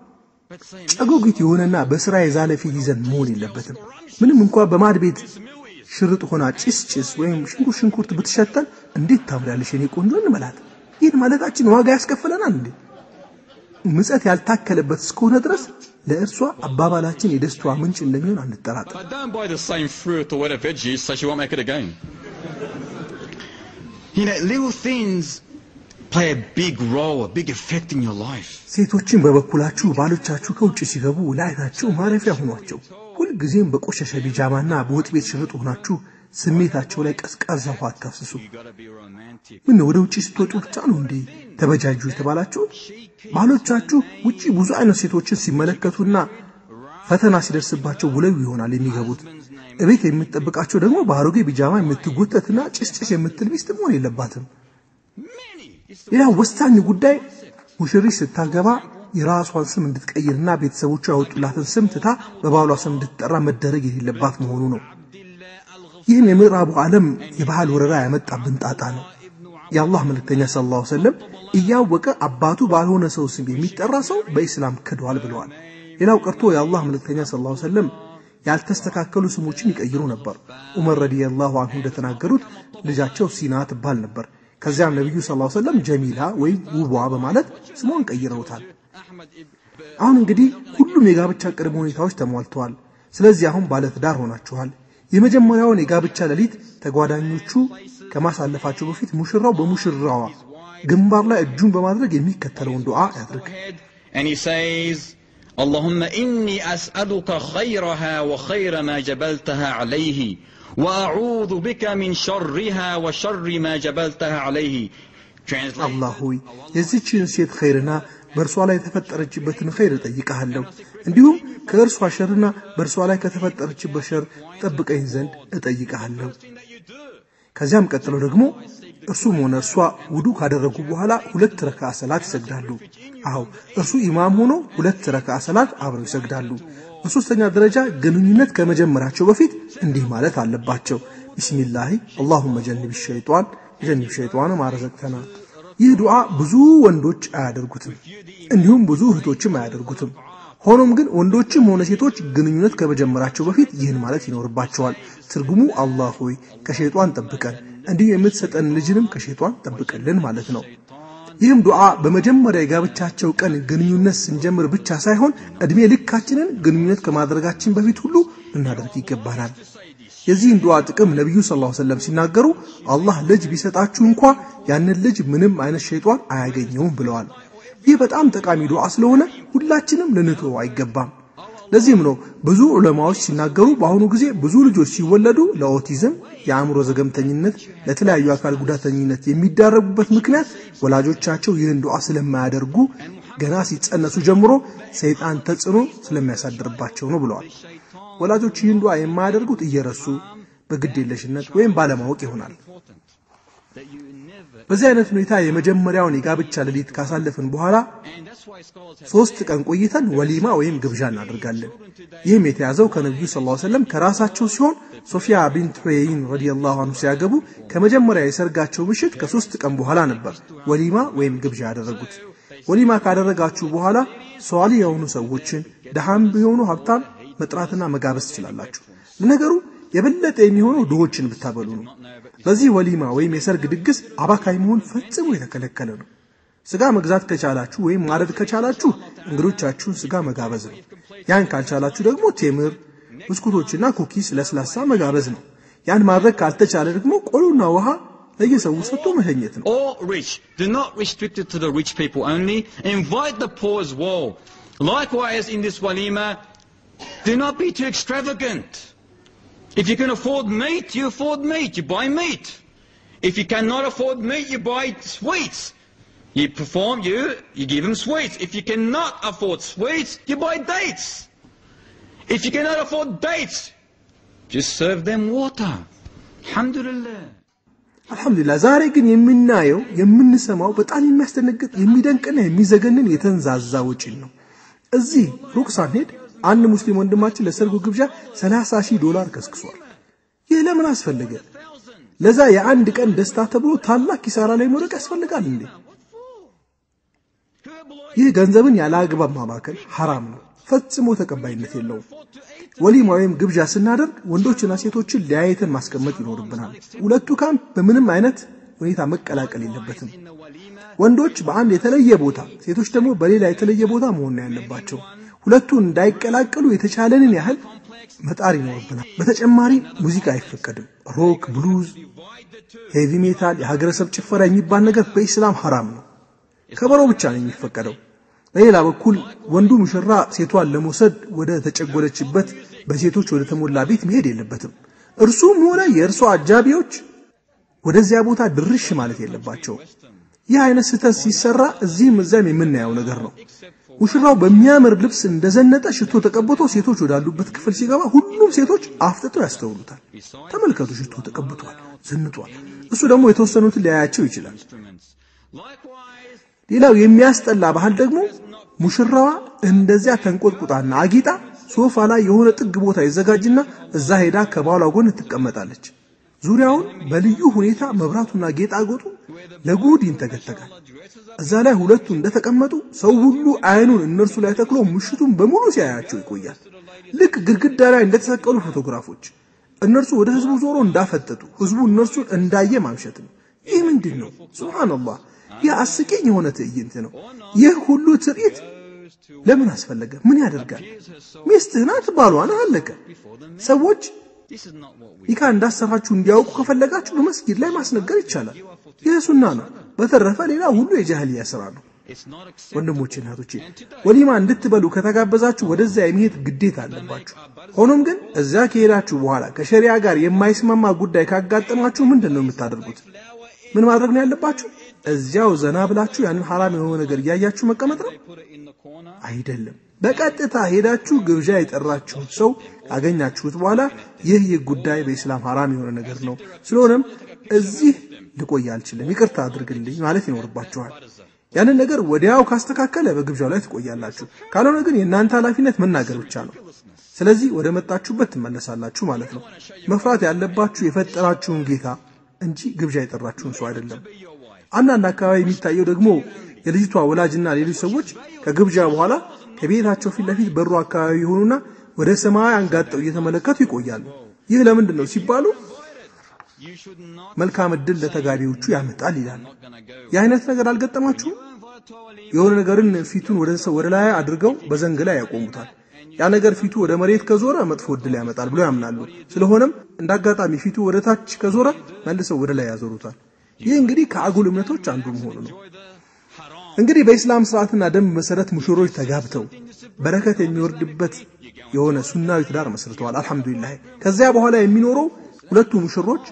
ጨጎጊት የሆነና በስራ የዛለ ፊት ይዘን መሆን የለበትም። ምንም እንኳ በማድ ቤት ሽርጥ ሆና ጭስ ጭስ ወይም ሽንኩርት ሽንኩርት ብትሸተን እንዴት ታምሪያለሽ የኔ ቆንጆ እንበላት። ይህን ማለታችን ዋጋ ያስከፍለናል እንዴ? ምጸት ያልታከለበት እስከሆነ ድረስ ለእርሷ አባባላችን የደስታዋ ምንጭ እንደሚሆን አንጠራጠር። But don't buy the same fruit or whatever veggies so she won't make it again. You know, little things play a big role, a big effect in your life. ሴቶችን በበኩላችሁ ባሎቻችሁ ከውጭ ሲገቡ ላይታችሁ ማረፊያ ሆኗቸው። ሁልጊዜም በቆሸሸ ቢጃማና በወጥ ቤት ሽርጥ ሆናችሁ ስሜታቸው ላይ ቀዝቃዛ ውሃ አታፍስሱ። You gotta be romantic. ምን ወደ ውጭ ስትወጡ ብቻ ነው እንዴ ተበጃጁ የተባላችሁ? ባሎቻችሁ ውጪ ብዙ አይነት ሴቶችን ሲመለከቱና ፈተና ሲደርስባቸው ውለው ይሆናል የሚገቡት። እቤት የምትጠብቃቸው ደግሞ በአሮጌ ቢጃማ የምትጎተትና ጭስጭስ የምትል ሚስት መሆን የለባትም። ሌላው ወሳኝ ጉዳይ ሙሽሪት ስታገባ የራሷን ስም እንድትቀይርና ቤተሰቦቿ ያወጡላትን ስም ትታ በባሏ ስም እንድትጠራ መደረግ የሌለባት መሆኑ ነው። ይህም የምዕራቡ ዓለም የባህል ወረራ ያመጣብን ጣጣ ነው። የአላህ መልእክተኛ ሰለላሁ ዐለይሂ ወሰለም እያወቀ አባቱ ባልሆነ ሰው ስም የሚጠራ ሰው በኢስላም ክደዋል ብለዋል። ሌላው ቀርቶ የአላህ መልእክተኛ ሰለላሁ ዐለይሂ ወሰለም ያልተስተካከሉ ስሞችን ይቀይሩ ነበር። ዑመር ረዲየላሁ አንሁ እንደተናገሩት ልጃቸው ሲና ትባል ነበር። ከዚያም ነቢዩ ሰለላሁ ዐለይሂ ወሰለም ጀሚላ ወይም ውቧ በማለት ስሟን ቀይረውታል። አሁን እንግዲህ ሁሉም የጋብቻ ቅድመ ሁኔታዎች ተሟልተዋል። ስለዚህ አሁን ባለትዳር ሆናችኋል። የመጀመሪያውን የጋብቻ ሌሊት ተጓዳኞቹ ከማሳለፋቸው በፊት ሙሽራው በሙሽራዋ ግንባር ላይ እጁን በማድረግ የሚከተለውን ዱዓ ያድርግ። And he says, اللهم إني أسألك خيرها وخير ما جبلتها عليه وأعوذ بك من شرها وشر ما جبلتها عليه Translate. አላህ ሆይ የዚችን ሴት ኸይርና በእርሷ ላይ የተፈጠረችበትን ኸይር እጠይቀሃለሁ፣ እንዲሁም ከእርሷ ሸርና በእርሷ ላይ ከተፈጠረችበት ሸር ጠብቀኝ ዘንድ እጠይቀሃለሁ። ከዚያም ቀጥለው ደግሞ እርሱም ሆነ እርሷ ውዱ ካደረጉ በኋላ ሁለት ረካ ሰላት ይሰግዳሉ። አዎ እርሱ ኢማም ሆኖ ሁለት ረካ ሰላት አብረው ይሰግዳሉ። በሶስተኛ ደረጃ ግንኙነት ከመጀመራቸው በፊት እንዲህ ማለት አለባቸው። ቢስሚላሂ አላሁመ ጀንብ ሸይጧን ጀንብ ሸይጧን ማረዘቅተና። ይህ ዱዓ ብዙ ወንዶች አያደርጉትም፣ እንዲሁም ብዙ እህቶችም አያደርጉትም። ሆኖም ግን ወንዶችም ሆነ ሴቶች ግንኙነት ከመጀመራቸው በፊት ይህን ማለት ይኖርባቸዋል። ትርጉሙ አላህ ሆይ ከሸይጧን ጠብቀን፣ እንዲሁ የምትሰጠን ልጅንም ከሸይጧን ጠብቀልን ማለት ነው። ይህም ዱዓ በመጀመሪያ የጋብቻቸው ቀን ግንኙነት ስንጀምር ብቻ ሳይሆን ዕድሜ ልካችንን ግንኙነት ከማድረጋችን በፊት ሁሉ ልናደርግ ይገባናል። የዚህን ዱዓ ጥቅም ነቢዩ ሰለላሁ ዐለይሂ ወሰለም ሲናገሩ አላህ ልጅ ቢሰጣችሁ እንኳ ያንን ልጅ ምንም አይነት ሸይጧን አያገኘውም ብለዋል። ይህ በጣም ጠቃሚ ዱዓ ስለሆነ ሁላችንም ልንተወው አይገባም። ለዚህም ነው ብዙ ዑለማዎች ሲናገሩ በአሁኑ ጊዜ ብዙ ልጆች ሲወለዱ ለኦቲዝም፣ የአእምሮ ዘገምተኝነት፣ ለተለያዩ አካል ጉዳተኝነት የሚዳረጉበት ምክንያት ወላጆቻቸው ይህን ዱዓ ስለማያደርጉ ገና ሲጸነሱ ጀምሮ ሰይጣን ተጽዕኖ ስለሚያሳድርባቸው ነው ብለዋል። ወላጆች ይህን ዱዓ የማያደርጉት እየረሱ በግዴለሽነት ወይም ባለማወቅ ይሆናል። በዚህ አይነት ሁኔታ የመጀመሪያውን የጋብቻ ሌሊት ካሳለፍን በኋላ ሶስት ቀን ቆይተን ወሊማ ወይም ግብዣ እናደርጋለን። ይህም የተያዘው ከነቢዩ ስ ሰለም ከራሳቸው ሲሆን ሶፊያ ቢንት ሑየይን ረዲየላሁ አንሁ ሲያገቡ ከመጀመሪያ የሰርጋቸው ምሽት ከሶስት ቀን በኋላ ነበር ወሊማ ወይም ግብዣ ያደረጉት። ወሊማ ካደረጋችሁ በኋላ ሰዋሊ የሆኑ ሰዎችን ደሃም ቢሆኑ ሀብታም መጥራትና መጋበዝ ትችላላችሁ። ለነገሩ የበለጠ የሚሆነው ድሆችን ብታበሉ ነው። በዚህ ወሊማ ወይም የሰርግ ድግስ አባካይ መሆን ፈጽሞ የተከለከለ ነው። ስጋ መግዛት ከቻላችሁ ወይም ማረድ ከቻላችሁ እንግዶቻችሁን ስጋ መጋበዝ ነው። ያን ካልቻላችሁ ደግሞ ቴምር፣ ብስኩቶችና ኩኪስ፣ ለስላሳ መጋበዝ ነው። ያን ማድረግ ካልተቻለ ደግሞ ቆሎና ውሃ ለየሰው ሰጥቶ መሸኘት ነው። All rich. Do not restrict it to the rich people only. Invite the poor as well. Likewise, in this walima, do not be too extravagant. If you can afford meat, you afford meat. You buy meat. If you cannot afford meat, you buy sweets. You perform, you, you give them sweets. If you cannot afford sweets, you buy dates. If you cannot afford dates, just serve them water. Alhamdulillah. አልሐምዱሊላህ ዛሬ ግን የምናየው የምንሰማው በጣም የሚያስደነግጥ የሚደንቅና የሚዘገንን የተንዛዛ ወጪን ነው። እዚህ ሩቅ ሳንሄድ አንድ ሙስሊም ወንድማችን ለሰርጉ ግብዣ 30 ሺህ ዶላር ከስክሷል። ይህ ለምን አስፈለገ? ለዛ የአንድ ቀን ደስታ ተብሎ ታላቅ ኪሳራ ላይ መውደቅ ያስፈልጋል እንዴ? ይህ ገንዘብን ያለ አግባብ ማባከል ሐራም ነው፣ ፈጽሞ ተቀባይነት የለውም። ወሊማ ወይም ግብዣ ስናደርግ ወንዶችና ሴቶችን ለያየተን ማስቀመጥ ይኖርብናል። ሁለቱ ካምፕ በምንም አይነት ሁኔታ መቀላቀል የለበትም። ወንዶች በአንድ የተለየ ቦታ፣ ሴቶች ደግሞ በሌላ የተለየ ቦታ መሆን ነው ያለባቸው። ሁለቱ እንዳይቀላቀሉ የተቻለንን ያህል መጣር ይኖርብናል። በተጨማሪ ሙዚቃ አይፈቀድም። ሮክ፣ ብሉዝ፣ ሄቪ ሜታል፣ የሀገረሰብ ጭፈራ የሚባል ነገር በኢስላም ሐራም ነው። ከበሮ ብቻ ነው የሚፈቀደው። በሌላ በኩል ወንዱ ሙሽራ ሴቷን ለመውሰድ ወደ ተጨጎለችበት በሴቶች ወደ ተሞላ ቤት መሄድ የለበትም። እርሱም ሆነ የእርሷ አጃቢዎች ወደዚያ ቦታ ድርሽ ማለት የለባቸው። ይህ አይነት ስህተት ሲሰራ እዚህም እዚያም የምናየው ነገር ነው። ሙሽራው በሚያምር ልብስ እንደዘነጠ ሽቶ ተቀብቶ ሴቶች ወዳሉበት ክፍል ሲገባ ሁሉም ሴቶች አፍጥጠው ያስተውሉታል። ተመልከቱ፣ ሽቶ ተቀብቷል፣ ዘንጧል። እሱ ደግሞ የተወሰኑትን ሊያያቸው ይችላል። ሌላው የሚያስጠላ ባህል ደግሞ ሙሽራዋ እንደዚያ ተንቆጥቁጣና አጊጣ ሶፋ ላይ የሆነ ጥግ ቦታ ይዘጋጅና እዛ ሄዳ ከባሏ ጎን ትቀመጣለች። ዙሪያውን በልዩ ሁኔታ መብራቱና ጌጣጌጡ ለጉድ ይንተገተጋል። እዛ ላይ ሁለቱ እንደተቀመጡ ሰው ሁሉ አይኑን እነርሱ ላይ ተክሎ ምሽቱን በሙሉ ሲያያቸው ይቆያል። ልክ ግድግዳ ላይ እንደተሰቀሉ ፎቶግራፎች እነርሱ ወደ ህዝቡ ዞሮ እንዳፈጠጡ ህዝቡ እነርሱን እንዳየ ማምሸት ነው። ይህ ምንድን ነው? ሱብሃንአላህ። ይህ አስቂኝ የሆነ ትዕይንት ነው። ይህ ሁሉ ትርኢት ለምን አስፈለገ? ምን ያደርጋል? ሚስትህ ናት፣ ባሏ ነህ፣ አለቀ። ሰዎች ኒካ እንዳሰራችሁ እንዲያውቁ ከፈለጋችሁ በመስጊድ ላይ ማስነገር ይቻላል። ይህ ሱና ነው። በተረፈ ሌላ ሁሉ የጃህልያ ስራ ነው። ወንድሞቼ እናቶቼ፣ ወሊማ እንድትበሉ ከተጋበዛችሁ ወደዚያ የመሄድ ግዴታ አለባችሁ። ሆኖም ግን እዚያ ከሄዳችሁ በኋላ ከሸሪያ ጋር የማይስማማ ጉዳይ ካጋጠማችሁ ምንድን ነው የምታደርጉት? ምን ማድረግ ነው ያለባችሁ? እዚያው ዘና ብላችሁ ያንን ሐራም የሆነ ነገር እያያችሁ መቀመጥ ነው አይደለም። በቀጥታ ሄዳችሁ ግብዣ የጠራችሁት ሰው ካገኛችሁት በኋላ ይህ ይህ ጉዳይ በኢስላም ሐራም የሆነ ነገር ነው፣ ስለሆነም እዚህ ልቆይ አልችልም፣ ይቅርታ አድርግልኝ ማለት ይኖርባችኋል። ያንን ነገር ወዲያው ካስተካከለ በግብዣው ላይ ትቆያላችሁ። ካልሆነ ግን የእናንተ ኃላፊነት መናገር ብቻ ነው። ስለዚህ ወደ መጣችሁበት ትመለሳላችሁ ማለት ነው። መፍራት ያለባችሁ የፈጠራችሁን ጌታ እንጂ ግብዣ የጠራችሁን ሰው አይደለም። አንዳንድ አካባቢ የሚታየው ደግሞ የልጅቷ ወላጅና ሌሎች ሰዎች ከግብዣ በኋላ ከቤታቸው ፊት ለፊት በሩ አካባቢ የሆኑና ወደ ሰማይ አንጋጠው እየተመለከቱ ይቆያሉ። ይህ ለምንድን ነው ሲባሉ መልካም እድል ለተጋቢዎቹ ያመጣል ይላል። የአይነት ነገር አልገጠማችሁም? የሆነ ነገርን ፊቱን ወደ ሰው ወደ ላይ አድርገው በዘንግ ላይ ያቆሙታል። ያ ነገር ፊቱ ወደ መሬት ከዞረ መጥፎ እድል ያመጣል ብለው ያምናሉ። ስለሆነም እንዳጋጣሚ ፊቱ ወደ ታች ከዞረ መልሰው ወደ ላይ ያዞሩታል። ይህ እንግዲህ ከአጉል እምነቶች አንዱ መሆኑ ነው። እንግዲህ በኢስላም ስርዓትና ደንብ መሰረት ሙሽሮች ተጋብተው በረከት የሚወርድበት የሆነ ሱናዊ ትዳር መስርተዋል። አልሐምዱሊላህ። ከዚያ በኋላ የሚኖረው ሁለቱ ሙሽሮች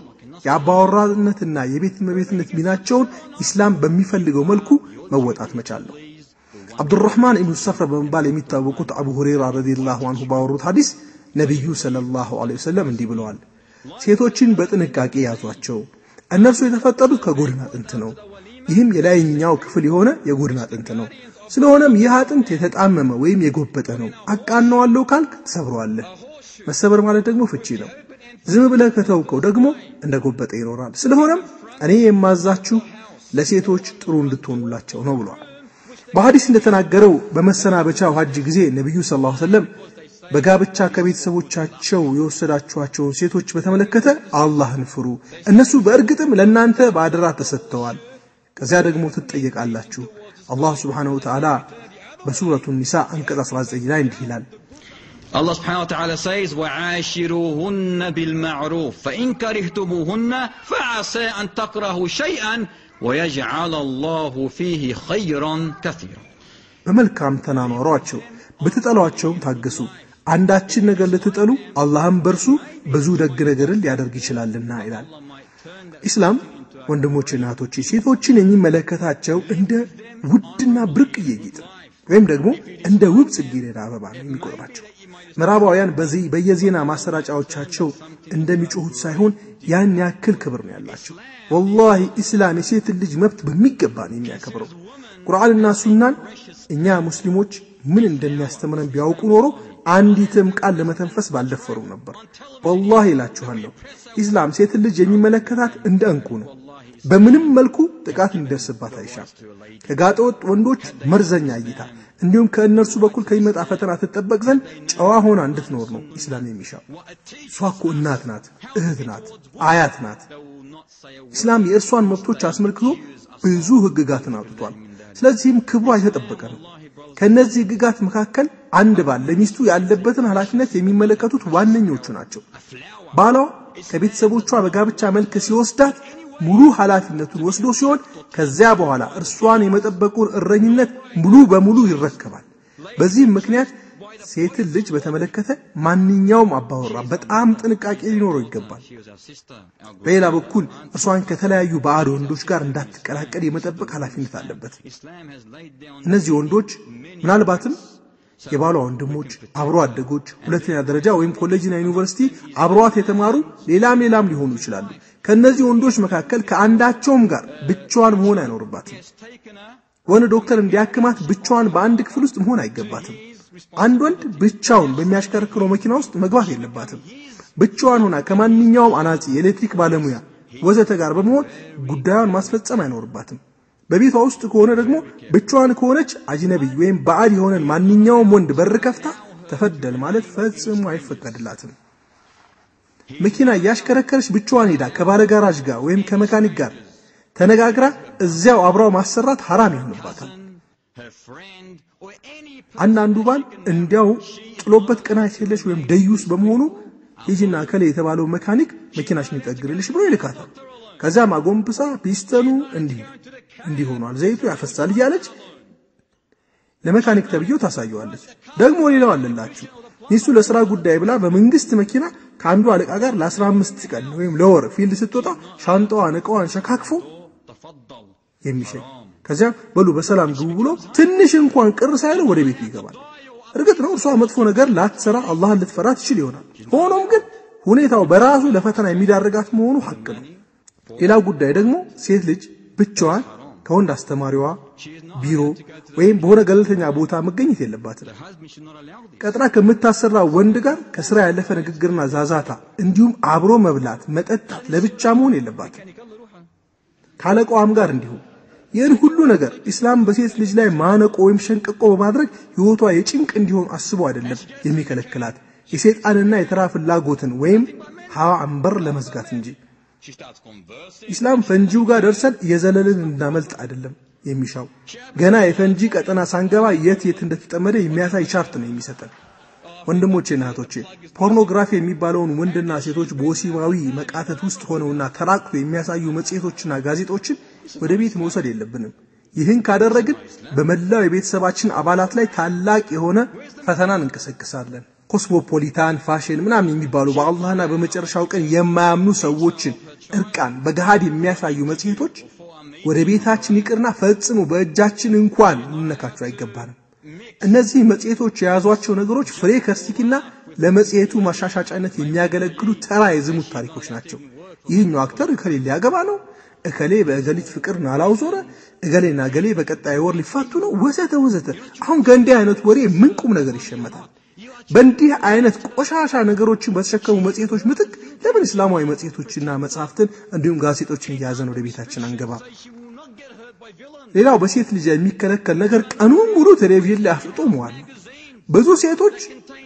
የአባወራነትና የቤት እመቤትነት ሚናቸውን ኢስላም በሚፈልገው መልኩ መወጣት መቻል ነው። አብዱራህማን ኢብኑ ሰፍር በመባል የሚታወቁት አቡ ሁረይራ ረዲየላሁ አንሁ ባወሩት ሐዲስ ነቢዩ ሰለላሁ ዐለይሂ ወሰለም እንዲህ ብለዋል፣ ሴቶችን በጥንቃቄ ያዟቸው፣ እነርሱ የተፈጠሩት ከጎድን አጥንት ነው። ይህም የላይኛው ክፍል የሆነ የጎድን አጥንት ነው። ስለሆነም ይህ አጥንት የተጣመመ ወይም የጎበጠ ነው። አቃነዋለሁ ካልክ ትሰብረዋለህ። መሰበር ማለት ደግሞ ፍቺ ነው። ዝም ብለህ ከተውከው ደግሞ እንደ ጎበጠ ይኖራል። ስለሆነም እኔ የማዛችሁ ለሴቶች ጥሩ እንድትሆኑላቸው ነው ብሏል። በሐዲስ እንደተናገረው በመሰናበቻው ሐጅ ጊዜ ነቢዩ ሰለላሁ ዐለይሂ ወሰለም በጋብቻ ከቤተሰቦቻቸው የወሰዳችኋቸውን ሴቶች በተመለከተ አላህን ፍሩ፣ እነሱ በእርግጥም ለእናንተ በአደራ ተሰጥተዋል፣ ከዚያ ደግሞ ትጠየቃላችሁ። አላህ ሱብሓነሁ ወተዓላ በሱረቱ ኒሳ አንቀጽ 19 ላይ እንዲህ ይላል Allah subhanahu wa ta'ala says, وَعَاشِرُوهُنَّ بِالْمَعْرُوفِ فَإِنْ كَرِهْتُمُوهُنَّ فَعَسَىٰ أَنْ تَكْرَهُوا شَيْئًا وَيَجْعَلَ اللَّهُ فِيهِ خَيْرًا كَثِيرًا በመልካም ተናኗሯቸው ብትጠሏቸውም ታገሱ። አንዳችን ነገር ልትጠሉ አላህም በእርሱ ብዙ ደግ ነገርን ሊያደርግ ይችላልና ይላል። ኢስላም ወንድሞችና እህቶቼ ሴቶችን የሚመለከታቸው እንደ ውድና ብርቅዬ ጌጥ ወይም ደግሞ እንደ ውብ ጽጌረዳ አበባ ነው የሚቆጥራቸው። ምዕራባውያን በዚህ በየዜና ማሰራጫዎቻቸው እንደሚጮሁት ሳይሆን ያን ያክል ክብር ነው ያላቸው። ወላሂ ኢስላም የሴትን ልጅ መብት በሚገባ ነው የሚያከብረው። ቁርአንና ሱናን እኛ ሙስሊሞች ምን እንደሚያስተምረን ቢያውቁ ኖሮ አንዲትም ቃል ለመተንፈስ ባልደፈሩም ነበር። ወላሂ እላችኋለሁ ኢስላም ሴትን ልጅ የሚመለከታት እንደ እንቁ ነው። በምንም መልኩ ጥቃት እንዲደርስባት አይሻም። ከጋጠወጥ ወንዶች መርዘኛ እይታ እንዲሁም ከእነርሱ በኩል ከሚመጣ ፈተና ትጠበቅ ዘንድ ጨዋ ሆና እንድትኖር ነው ኢስላም የሚሻው። እሷ እኮ እናት ናት፣ እህት ናት፣ አያት ናት። ኢስላም የእርሷን መብቶች አስመልክቶ ብዙ ህግጋትን አውጥቷል። ስለዚህም ክብሯ የተጠበቀ ነው። ከእነዚህ ህግጋት መካከል አንድ ባል ለሚስቱ ያለበትን ኃላፊነት የሚመለከቱት ዋነኞቹ ናቸው። ባሏ ከቤተሰቦቿ በጋብቻ መልክ ሲወስዳት ሙሉ ኃላፊነቱን ወስዶ ሲሆን ከዚያ በኋላ እርሷን የመጠበቁን እረኝነት ሙሉ በሙሉ ይረከባል። በዚህም ምክንያት ሴትን ልጅ በተመለከተ ማንኛውም አባወራ በጣም ጥንቃቄ ሊኖረው ይገባል። በሌላ በኩል እርሷን ከተለያዩ ባዕድ ወንዶች ጋር እንዳትቀላቀል የመጠበቅ ኃላፊነት አለበት። እነዚህ ወንዶች ምናልባትም የባሏ ወንድሞች፣ አብሮ አደጎች፣ ሁለተኛ ደረጃ ወይም ኮሌጅና ዩኒቨርሲቲ አብሯት የተማሩ ሌላም ሌላም ሊሆኑ ይችላሉ። ከእነዚህ ወንዶች መካከል ከአንዳቸውም ጋር ብቻዋን መሆን አይኖርባትም። ወንድ ዶክተር እንዲያክማት ብቻዋን በአንድ ክፍል ውስጥ መሆን አይገባትም። አንድ ወንድ ብቻውን በሚያሽከረክረው መኪና ውስጥ መግባት የለባትም። ብቻዋን ሆና ከማንኛውም አናጺ፣ የኤሌክትሪክ ባለሙያ ወዘተ ጋር በመሆን ጉዳዩን ማስፈጸም አይኖርባትም። በቤቷ ውስጥ ከሆነ ደግሞ ብቻዋን ከሆነች አጅነቢይ ወይም ባዕድ የሆነን ማንኛውም ወንድ በር ከፍታ ተፈደል ማለት ፈጽሞ አይፈቀድላትም። መኪና እያሽከረከረች ብቻዋን ሄዳ ከባለ ጋራዥ ጋር ወይም ከመካኒክ ጋር ተነጋግራ እዚያው አብራው ማሰራት ሐራም ይሆንባታል። her friend, or any አንዳንዱ ባል እንዲያው ጥሎበት ቅናት የለሽ ወይም ደዩስ በመሆኑ ሂጂና ከላይ የተባለው መካኒክ መኪናሽን ይጠግንልሽ ብሎ ይልካታል። ከዚያም አጎንብሳ ፒስተኑ እንዲህ እንዲህ ሆኗል፣ ዘይቱ ያፈሳል እያለች ለመካኒክ ተብዬው ታሳየዋለች። ደግሞ ሌላው አለላችሁ ሚስቱ ለስራ ጉዳይ ብላ በመንግስት መኪና ከአንዱ አለቃ ጋር ለ15 ቀን ወይም ለወር ፊልድ ስትወጣ ሻንጣዋን እቃዋን ሸካክፎ tafaddal. የሚሸኝ ከዚያ በሉ በሰላም ግቡ ብሎ ትንሽ እንኳን ቅር ሳይለው ወደ ቤቱ ይገባል። እርግጥ ነው እርሷ መጥፎ ነገር ላትሰራ አላህን ልትፈራ ትችል ይሆናል። ሆኖም ግን ሁኔታው በራሱ ለፈተና የሚዳርጋት መሆኑ ሐቅ ነው። ሌላው ጉዳይ ደግሞ ሴት ልጅ ብቻዋን ከወንድ አስተማሪዋ ቢሮ ወይም በሆነ ገለልተኛ ቦታ መገኘት የለባትም። The husband should not allow this. ቀጥራ ከምታሰራ ወንድ ጋር ከስራ ያለፈ ንግግርና ዛዛታ እንዲሁም አብሮ መብላት፣ መጠጣት ለብቻ መሆን የለባትም። ካለቃዋም ጋር እንዲሁ። ይህን ሁሉ ነገር ኢስላም በሴት ልጅ ላይ ማነቆ ወይም ሸንቀቆ በማድረግ ሕይወቷ የጭንቅ እንዲሆን አስቦ አይደለም የሚከለክላት የሰይጣንና የተራ ፍላጎትን ወይም ሀዋ አንበር ለመዝጋት እንጂ። She starts conversing. ኢስላም ፈንጂው ጋር ደርሰን የዘለልን እንዳመልጥ አይደለም የሚሻው። ገና የፈንጂ ቀጠና ሳንገባ የት የት እንደተጠመደ የሚያሳይ ቻርት ነው የሚሰጠን። ወንድሞቼና እህቶቼ ፖርኖግራፊ የሚባለውን ወንድና ሴቶች በወሲባዊ መቃተት ውስጥ ሆነውና ተራቅቶ የሚያሳዩ መጽሔቶችና ጋዜጦችን ወደ ቤት መውሰድ የለብንም። ይህን ካደረግን በመላው የቤተሰባችን አባላት ላይ ታላቅ የሆነ ፈተናን እንቀሰቅሳለን። ኮስሞፖሊታን ፋሽን ምናምን የሚባሉ በአላህና በመጨረሻው ቀን የማያምኑ ሰዎችን እርቃን በገሃድ የሚያሳዩ መጽሔቶች ወደ ቤታችን ይቅርና ፈጽሞ በእጃችን እንኳን ልነካቸው አይገባንም። እነዚህ መጽሔቶች የያዟቸው ነገሮች ፍሬ ከርሲኪና ለመጽሔቱ ማሻሻጫነት የሚያገለግሉ ተራ የዝሙት ታሪኮች ናቸው። ይህኛው አክተር እከሌ ሊያገባ ነው፣ እከሌ በእገሊት ፍቅር ናላው ዞረ፣ እገሌና እገሌ በቀጣይ ወር ሊፋቱ ነው፣ ወዘተ ወዘተ። አሁን ከእንዲህ አይነት ወሬ ምን ቁም ነገር ይሸመታል? በእንዲህ አይነት ቆሻሻ ነገሮችን በተሸከሙ መጽሔቶች ምትክ ለምን እስላማዊ መጽሔቶችና መጽሐፍትን እንዲሁም ጋዜጦችን እያያዘን ወደ ቤታችን አንገባ? She will not get hurt by villains. ሌላው በሴት ልጅ የሚከለከል ነገር ቀኑን ሙሉ ቴሌቪዥን ላይ አፍጥጦ መዋል ነው። ብዙ ሴቶች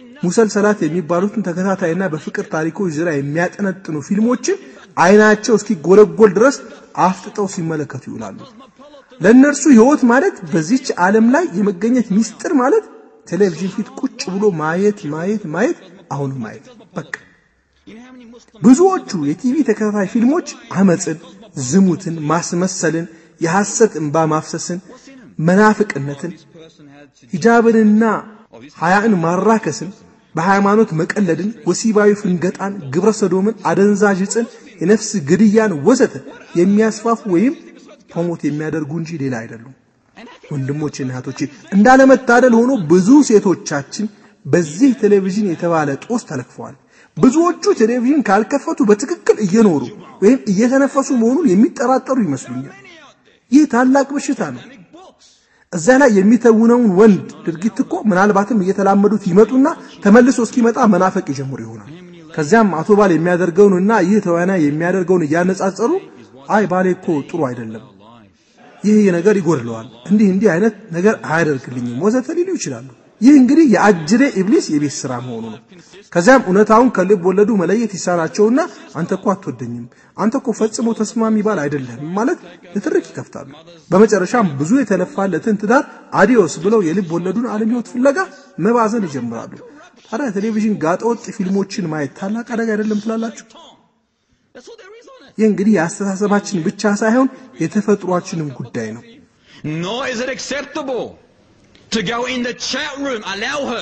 ሙሰልሰላት የሚባሉትን ተከታታይና በፍቅር ታሪኮች ዙሪያ የሚያጠነጥኑ ፊልሞችን አይናቸው እስኪጎለጎል ድረስ አፍጥጠው ሲመለከቱ ይውላሉ። ለእነርሱ ሕይወት ማለት በዚች ዓለም ላይ የመገኘት ሚስጥር ማለት ቴሌቪዥን ፊት ቁጭ ብሎ ማየት ማየት ማየት አሁንም ማየት በቃ። You know how many Muslims ብዙዎቹ የቲቪ ተከታታይ ፊልሞች አመፅን፣ ዝሙትን፣ ማስመሰልን፣ የሐሰት እንባ ማፍሰስን፣ መናፍቅነትን፣ person had to ሂጃብንና ሀያእን ማራከስን፣ በሃይማኖት መቀለድን፣ ወሲባዊ ፍንገጣን፣ ግብረ ሰዶምን፣ አደንዛዥ ዕፅን፣ የነፍስ ግድያን ወዘተ የሚያስፋፉ ወይም ፕሮሞት የሚያደርጉ እንጂ ሌላ አይደሉም። ወንድሞቼና እህቶቼ እንዳለመታደል ሆኖ ብዙ ሴቶቻችን በዚህ ቴሌቪዥን የተባለ ጦስ ተለክፈዋል። ብዙዎቹ ቴሌቪዥን ካልከፈቱ በትክክል እየኖሩ ወይም እየተነፈሱ መሆኑን የሚጠራጠሩ ይመስሉኛል። ይህ ታላቅ በሽታ ነው። እዛ ላይ የሚተውነውን ወንድ ድርጊት እኮ ምናልባትም እየተላመዱት ይመጡና ተመልሶ እስኪመጣ መናፈቅ ይጀምሩ ይሆናል። ከዚያም አቶ ባል የሚያደርገውንና ይህ ተዋናይ የሚያደርገውን እያነጻጸሩ አይ ባሌ እኮ ጥሩ አይደለም፣ ይህ ነገር ይጎድለዋል፣ እንዲህ እንዲህ አይነት ነገር አያደርግልኝም ወዘተ ሊሉ ይችላሉ። ይህ እንግዲህ የአጅሬ ኢብሊስ የቤት ስራ መሆኑ ነው። ከዚያም እውነታውን ከልብ ወለዱ መለየት ይሳናቸውና አንተ እኮ አትወደኝም፣ አንተ እኮ ፈጽሞ ተስማሚ ባል አይደለም ማለት ንትርክ ይከፍታሉ። በመጨረሻም ብዙ የተለፋለትን ትዳር አዲዮስ ብለው የልብ ወለዱን ዓለም ሕይወት ፍለጋ መባዘን ይጀምራሉ። ታዲያ ቴሌቪዥን ጋጠወጥ ፊልሞችን ማየት ታላቅ አደጋ አይደለም ትላላችሁ? That's all there is on it. ይህ እንግዲህ የአስተሳሰባችን ብቻ ሳይሆን የተፈጥሯችንም ጉዳይ ነው። Nor is it acceptable to go in the chat room. Allow her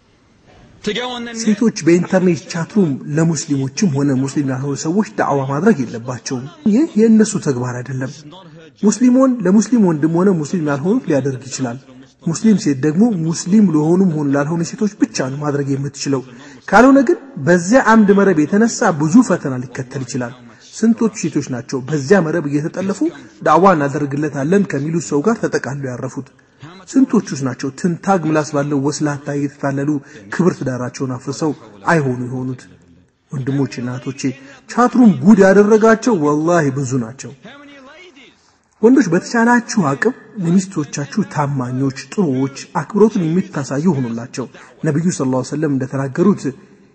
to go on the net. ሴቶች በኢንተርኔት ቻትሩም ለሙስሊሞችም ሆነ ሙስሊም ላልሆኑ ሰዎች ዳዕዋ ማድረግ የለባቸውም። ይህ የእነሱ ተግባር አይደለም። ሙስሊሞን ለሙስሊም ወንድም ሆነ ሙስሊም ላልሆኑት ሊያደርግ ይችላል። ሙስሊም ሴት ደግሞ ሙስሊም ለሆኑም ሆኑ ላልሆኑ ሴቶች ብቻ ነው ማድረግ የምትችለው። ካልሆነ ግን በዚያ አምድ መረብ የተነሳ ብዙ ፈተና ሊከተል ይችላል። ስንቶቹ ሴቶች ናቸው በዚያ መረብ እየተጠለፉ ዳዕዋ እናደርግለታለን ከሚሉት ሰው ጋር ተጠቃለው ያረፉት? ስንቶቹስ ናቸው ትንታግ ምላስ ባለው ወስላታ እየተታለሉ ክብር ትዳራቸውን አፍርሰው አይሆኑ የሆኑት? ወንድሞቼና እህቶቼ ቻትሩም ጉድ ያደረጋቸው ወላሂ ብዙ ናቸው። How many ladies? ወንዶች በተቻላችሁ አቅም ለሚስቶቻችሁ ታማኞች፣ ጥሩዎች፣ አክብሮትን የምታሳዩ ሆኑላቸው። ነቢዩ ሰለላሁ ዐለይሂ ወሰለም እንደተናገሩት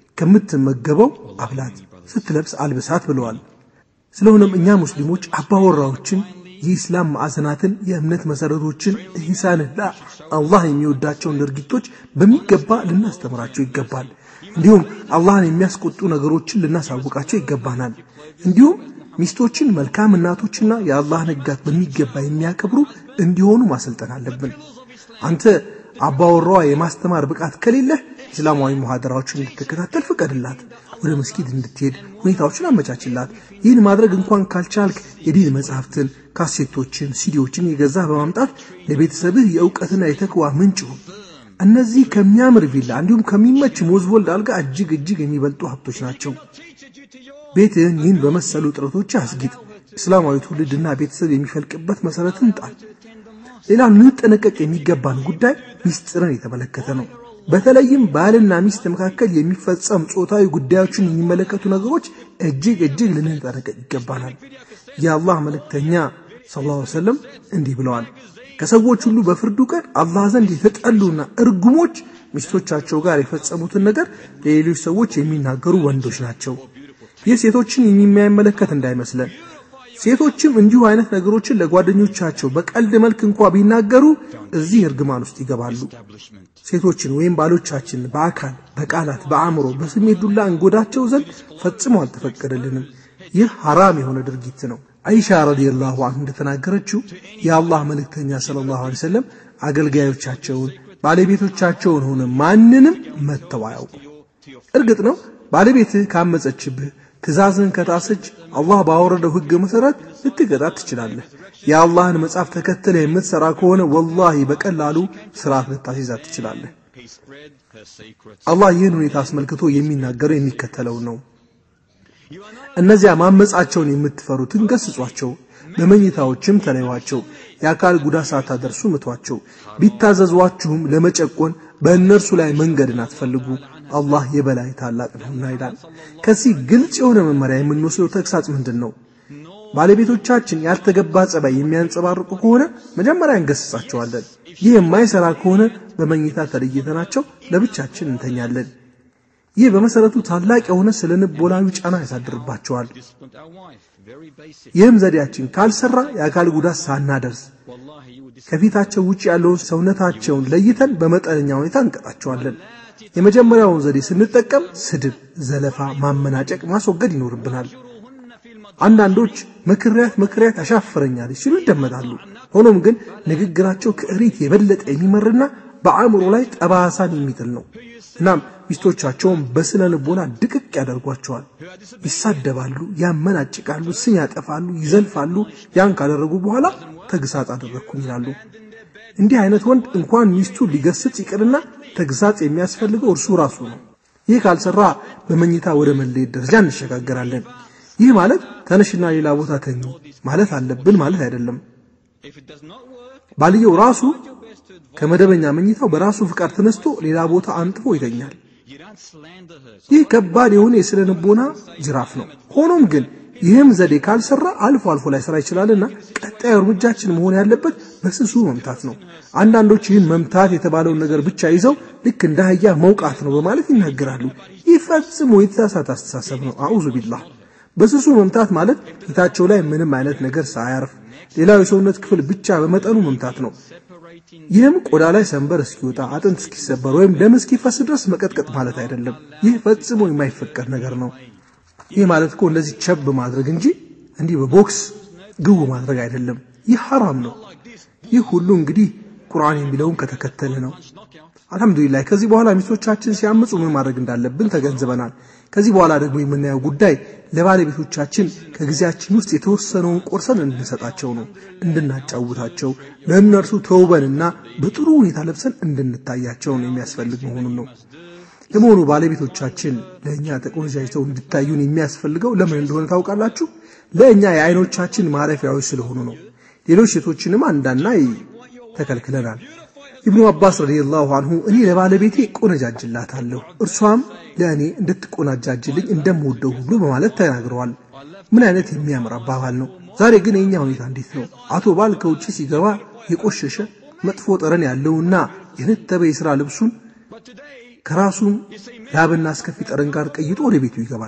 ከምትመገበው አብላት፣ ስትለብስ አልብሳት ብለዋል። ስለሆነም እኛ ሙስሊሞች አባወራዎችን የኢስላም ማዕዘናትን፣ የእምነት መሰረቶችን፣ ኢህሳንና አላህ የሚወዳቸውን ድርጊቶች በሚገባ ልናስተምራቸው ይገባል። እንዲሁም አላህን የሚያስቆጡ ነገሮችን ልናሳውቃቸው ይገባናል። እንዲሁም ሚስቶችን መልካም እናቶችና የአላህን ሕግጋት በሚገባ የሚያከብሩ እንዲሆኑ ማሰልጠን አለብን። አንተ አባወራዋ የማስተማር ብቃት ከሌለህ እስላማዊ ሙሐደራዎችን እንድትከታተል ፍቀድላት። ወደ መስጊድ እንድትሄድ ሁኔታዎችን አመቻችላት። ይህን ማድረግ እንኳን ካልቻልክ የዲን መጽሐፍትን፣ ካሴቶችን፣ ሲዲዎችን የገዛ በማምጣት ለቤተሰብህ የእውቀትና የተክዋ ምንጭ ሁን። እነዚህ ከሚያምር ቪላ እንዲሁም ከሚመች ሞዝቦልድ አልጋ እጅግ እጅግ የሚበልጡ ሀብቶች ናቸው። ቤትህን ይህን በመሰሉ ጥረቶች አስጊጥ። እስላማዊ ትውልድና ቤተሰብ የሚፈልቅበት መሰረትን ጣል። ሌላ ልንጠነቀቅ የሚገባን ጉዳይ ሚስጥርን የተመለከተ ነው። በተለይም ባልና ሚስት መካከል የሚፈጸም ጾታዊ ጉዳዮችን የሚመለከቱ ነገሮች እጅግ እጅግ ልንጠነቀቅ ይገባናል። የአላህ መልእክተኛ ሰለላሁ ዐለይሂ ወሰለም እንዲህ ብለዋል፣ ከሰዎች ሁሉ በፍርዱ ቀን አላህ ዘንድ የተጠሉና እርጉሞች ሚስቶቻቸው ጋር የፈጸሙትን ነገር ለሌሎች ሰዎች የሚናገሩ ወንዶች ናቸው። ይህ ሴቶችን የሚመለከት እንዳይመስለን። ሴቶችም እንዲሁ አይነት ነገሮችን ለጓደኞቻቸው በቀልድ መልክ እንኳ ቢናገሩ እዚህ እርግማን ውስጥ ይገባሉ። ሴቶችን ወይም ባሎቻችን በአካል በቃላት፣ በአእምሮ፣ በስሜት ዱላ እንጎዳቸው ዘንድ ፈጽሞ አልተፈቀደልንም። ይህ ሐራም የሆነ ድርጊት ነው። አይሻ ረዲየላሁ ዐንሁ እንደተናገረችው የአላህ መልእክተኛ ሰለላሁ ዐለይሂ ወሰለም አገልጋዮቻቸውን ባለቤቶቻቸውን ሆነ ማንንም መተው አያውቁም። እርግጥ ነው ባለቤትህ ካመፀችብህ ትእዛዝን ከጣሰች አላህ ባወረደው ሕግ መሰረት ልትቀጣት ትችላለህ። የአላህን መጽሐፍ ተከትለ የምትሰራ ከሆነ ወላሂ በቀላሉ ስርዓት ልታስይዛት ትችላለህ። አላህ ይህን ሁኔታ አስመልክቶ የሚናገረው የሚከተለውን ነው። እነዚያ ማመጻቸውን የምትፈሩትን ገስጿቸው፣ በመኝታዎችም ተለዩዋቸው፣ የአካል ጉዳት ሳታደርሱ ምቷቸው። ቢታዘዟችሁም ለመጨቆን በእነርሱ ላይ መንገድን አትፈልጉ አላህ የበላይ ታላቅ ነውና ይላል። ከዚህ ግልጽ የሆነ መመሪያ የምንወስደው ተግሳጽ ምንድን ነው? ባለቤቶቻችን ያልተገባ ጸባይ የሚያንጸባርቁ ከሆነ መጀመሪያ እንገስጻቸዋለን። ይህ የማይሰራ ከሆነ በመኝታ ተለይተናቸው ለብቻችን እንተኛለን። ይህ በመሰረቱ ታላቅ የሆነ ስነ ልቦናዊ ጫና ያሳድርባቸዋል። ይህም ዘዴያችን ካልሰራ የአካል ጉዳት ሳናደርስ ከፊታቸው ውጭ ያለውን ሰውነታቸውን ለይተን በመጠነኛ ሁኔታ እንቀጣቸዋለን። የመጀመሪያውን ዘዴ ስንጠቀም ስድብ፣ ዘለፋ፣ ማመናጨቅ ማስወገድ ይኖርብናል። አንዳንዶች መክሪያት መክሪያት ያሻፍረኛለች ሲሉ ይደመጣሉ። ሆኖም ግን ንግግራቸው ከእሪት የበለጠ የሚመርና በአእምሮ ላይ ጠባሳን የሚጥል ነው። እናም ሚስቶቻቸውን በስነ ልቦና ድቅቅ ያደርጓቸዋል። ይሳደባሉ፣ ያመናጭቃሉ፣ ስም ያጠፋሉ፣ ይዘልፋሉ። ያን ካደረጉ በኋላ ተግሳጽ አደረግኩኝ ይላሉ። እንዲህ አይነት ወንድ እንኳን ሚስቱ ሊገስጽ ይቅርና ተግሳጽ የሚያስፈልገው እርሱ ራሱ ነው። ይህ ካልሰራ በመኝታ ወደ መለየት ደረጃ እንሸጋገራለን። ይህ ማለት ተነሽና ሌላ ቦታ ተኝ ማለት አለብን ማለት አይደለም። ባልየው ራሱ ከመደበኛ መኝታው በራሱ ፍቃድ ተነስቶ ሌላ ቦታ አንጥፎ ይተኛል። ይህ ከባድ የሆነ የስነ ልቦና ጅራፍ ነው። ሆኖም ግን ይህም ዘዴ ካልሰራ አልፎ አልፎ ላይ ስራ ይችላልና ቀጣዩ እርምጃችን መሆን ያለበት በስሱ መምታት ነው። አንዳንዶች ይህን መምታት የተባለውን ነገር ብቻ ይዘው ልክ እንደ አህያ መውቃት ነው በማለት ይናገራሉ። ይህ ፈጽሞ የተሳሳተ አስተሳሰብ ነው። አዑዙ ቢላህ። በስሱ መምታት ማለት ፊታቸው ላይ ምንም አይነት ነገር ሳያርፍ ሌላው የሰውነት ክፍል ብቻ በመጠኑ መምታት ነው። ይህም ቆዳ ላይ ሰንበር እስኪወጣ አጥንት እስኪሰበር ወይም ደም እስኪፈስ ድረስ መቀጥቀጥ ማለት አይደለም። ይህ ፈጽሞ የማይፈቀድ ነገር ነው። ይህ ማለት እኮ እንደዚህ ቸብ ማድረግ እንጂ እንዲህ በቦክስ ግቡ ማድረግ አይደለም። ይህ ሐራም ነው። ይህ ሁሉ እንግዲህ ቁርአን የሚለውን ከተከተለ ነው። አልሐምዱሊላህ ከዚህ በኋላ ሚስቶቻችን ሲያምፁ ምን ማድረግ እንዳለብን ተገንዝበናል። ከዚህ በኋላ ደግሞ የምናየው ጉዳይ ለባለቤቶቻችን ከጊዜያችን ውስጥ የተወሰነውን ቆርሰን እንድንሰጣቸው ነው። እንድናጫውታቸው፣ ለእነርሱ ተውበንና በጥሩ ሁኔታ ለብሰን እንድንታያቸው ነው የሚያስፈልግ መሆኑን ነው። ለመሆኑ ባለቤቶቻችን ለእኛ ተቆነጃጅተው እንድታዩን የሚያስፈልገው ለምን እንደሆነ ታውቃላችሁ? ለእኛ የአይኖቻችን ማረፊያዎች ስለሆኑ ነው። ሌሎች ሴቶችንም አንዳናይ ተከልክለናል። ኢብኑ አባስ ረዲየላሁ አንሁ እኔ ለባለቤቴ ቆነጃጅላታለሁ እርሷም ለእኔ እንድትቆናጃጅልኝ እንደምወደው ሁሉ በማለት ተናግረዋል። ምን አይነት የሚያምር አባባል ነው! ዛሬ ግን የእኛ ሁኔታ እንዴት ነው? አቶ ባል ከውጭ ሲገባ የቆሸሸ መጥፎ ጠረን ያለውና የነተበ የሥራ ልብሱን ከራሱም ላብና አስከፊ ጠረን ጋር ቀይጦ ወደ ቤቱ ይገባል።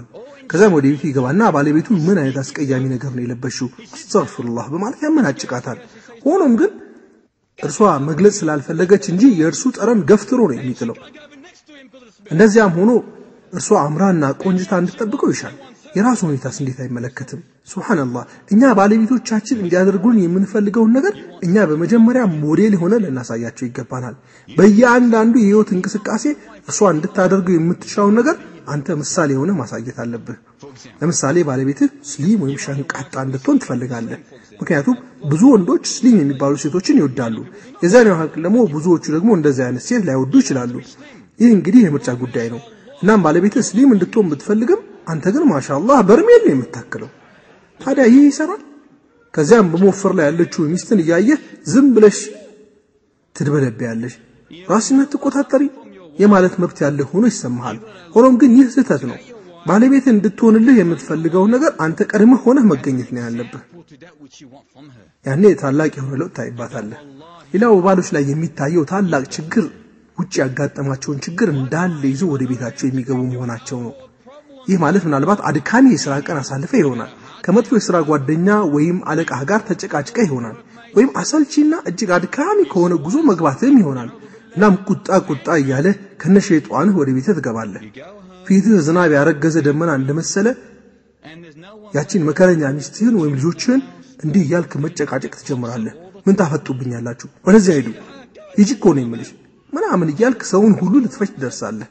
ከዛም ወደ ቤቱ ይገባና ባለቤቱ ምን አይነት አስቀያሚ ነገር ነው የለበሽው አስተግፊሩላህ በማለት ያመናጭቃታል። ሆኖም ግን እርሷ መግለጽ ስላልፈለገች እንጂ የእርሱ ጠረን ገፍትሮ ነው የሚጥለው። እንደዚያም ሆኖ እርሷ አምራና ቆንጅታ እንድትጠብቀው ይሻል። የራሱ ሁኔታስ እንዴት አይመለከትም? ሱብሃንአላህ። እኛ ባለቤቶቻችን እንዲያደርጉን የምንፈልገውን ነገር እኛ በመጀመሪያ ሞዴል ሆነ ልናሳያቸው ይገባናል። በየአንዳንዱ የህይወት እንቅስቃሴ እርሷ እንድታደርገው የምትሻውን ነገር አንተ ምሳሌ ሆነ ማሳየት አለብህ። ለምሳሌ ባለቤትህ ስሊም ወይም ሸንቃጣ እንድትሆን ትፈልጋለህ። ምክንያቱም ብዙ ወንዶች ስሊም የሚባሉ ሴቶችን ይወዳሉ። የዛሬው ሀቅ ደግሞ ብዙዎቹ ደግሞ እንደዚህ አይነት ሴት ላይወዱ ይችላሉ። ይህ እንግዲህ የምርጫ ጉዳይ ነው። እናም ባለቤትህ ስሊም እንድትሆን ብትፈልግም አንተ ግን ማሻአላህ በርሜል ነው የምታክለው። ታዲያ ይህ ይሰራል? ከዚያም በመወፈር ላይ ያለችው ሚስትን እያየህ ዝም ብለሽ ትድበለበያለሽ፣ ራስነት ትቆጣጠሪ የማለት መብት ያለህ ሆኖ ይሰማሃል። ሆኖም ግን ይህ ስህተት ነው። ባለቤት እንድትሆንልህ የምትፈልገውን ነገር አንተ ቀድመህ ሆነህ መገኘት ነው ያለብህ። ያኔ ታላቅ የሆነ ለውጥ ታይባታለህ። ሌላው በባሎች ላይ የሚታየው ታላቅ ችግር ውጭ ያጋጠማቸውን ችግር እንዳለ ይዞ ወደ ቤታቸው የሚገቡ መሆናቸው ነው። ይህ ማለት ምናልባት አድካሚ የሥራ ቀን አሳልፈ ይሆናል። ከመጥፎ የሥራ ጓደኛ ወይም አለቃህ ጋር ተጨቃጭቀ ይሆናል። ወይም አሰልቺና እጅግ አድካሚ ከሆነ ጉዞ መግባትም ይሆናል። እናም ቁጣ ቁጣ እያለ ከነሸይጧንህ ወደ ቤትህ ትገባለህ። ፊትህ ዝናብ ያረገዘ ደመና እንደመሰለ ያቺን መከረኛ ሚስትህን ወይም ልጆችህን እንዲህ እያልክ መጨቃጨቅ ትጀምራለህ። ምን ታፈጡብኛላችሁ? ወደዚያ ሂዱ፣ ሂጂ እኮ ነው የምልሽ ምናምን እያልክ ሰውን ሁሉ ልትፈጅ ትደርሳለህ።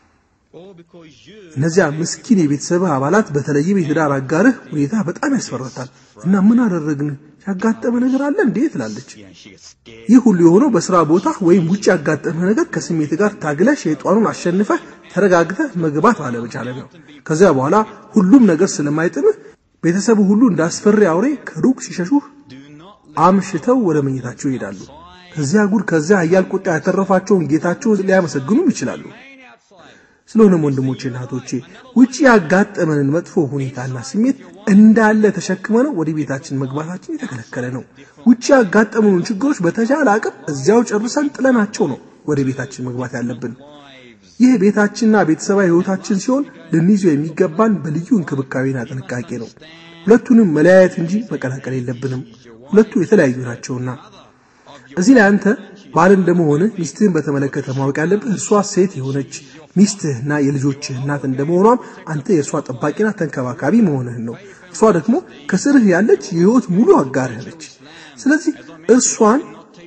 እነዚያ ምስኪን የቤተሰብህ አባላት በተለይም የትዳር አጋርህ ሁኔታ በጣም ያስፈራታል እና ምን አደረግን ያጋጠመ ነገር አለ እንዴ ትላለች። ይህ ሁሉ የሆነው በስራ ቦታ ወይም ውጭ ያጋጠመ ነገር ከስሜት ጋር ታግለህ ሸይጧኑን አሸንፈህ ተረጋግተህ መግባት ባለመቻለ ነው። ከዚያ በኋላ ሁሉም ነገር ስለማይጥምህ ቤተሰቡ ሁሉ እንዳስፈሪ አውሬ ከሩቅ ሲሸሹህ አምሽተው ወደ መኝታቸው ይሄዳሉ። ከዚያ ጉድ ከዚያ ኃያል ቁጣ ያተረፋቸውን ጌታቸውን ሊያመሰግኑም ይችላሉ። ስለሆነም ወንድሞቼና እህቶቼ ውጪ ያጋጠመንን መጥፎ ሁኔታና ስሜት እንዳለ ተሸክመነው ወደ ቤታችን መግባታችን የተከለከለ ነው። ውጪ ያጋጠመንን ችግሮች በተቻለ አቅም እዚያው ጨርሰን ጥለናቸው ነው ወደ ቤታችን መግባት ያለብን። ይህ ቤታችንና ቤተሰባዊ ሕይወታችን ሲሆን ልንይዘው የሚገባን በልዩ እንክብካቤና ጥንቃቄ ነው። ሁለቱንም መለያየት እንጂ መቀላቀል የለብንም። ሁለቱ የተለያዩ ናቸውና እዚህ ላይ አንተ ባል እንደመሆንህ ሚስትህን በተመለከተ ማወቅ ያለብህ እርሷ ሴት የሆነች ሚስትህና የልጆችህ እናት እንደመሆኗም አንተ የእርሷ ጠባቂና ተንከባካቢ መሆንህን ነው። እርሷ ደግሞ ከስርህ ያለች የህይወት ሙሉ አጋርህ ነች። ስለዚህ እርሷን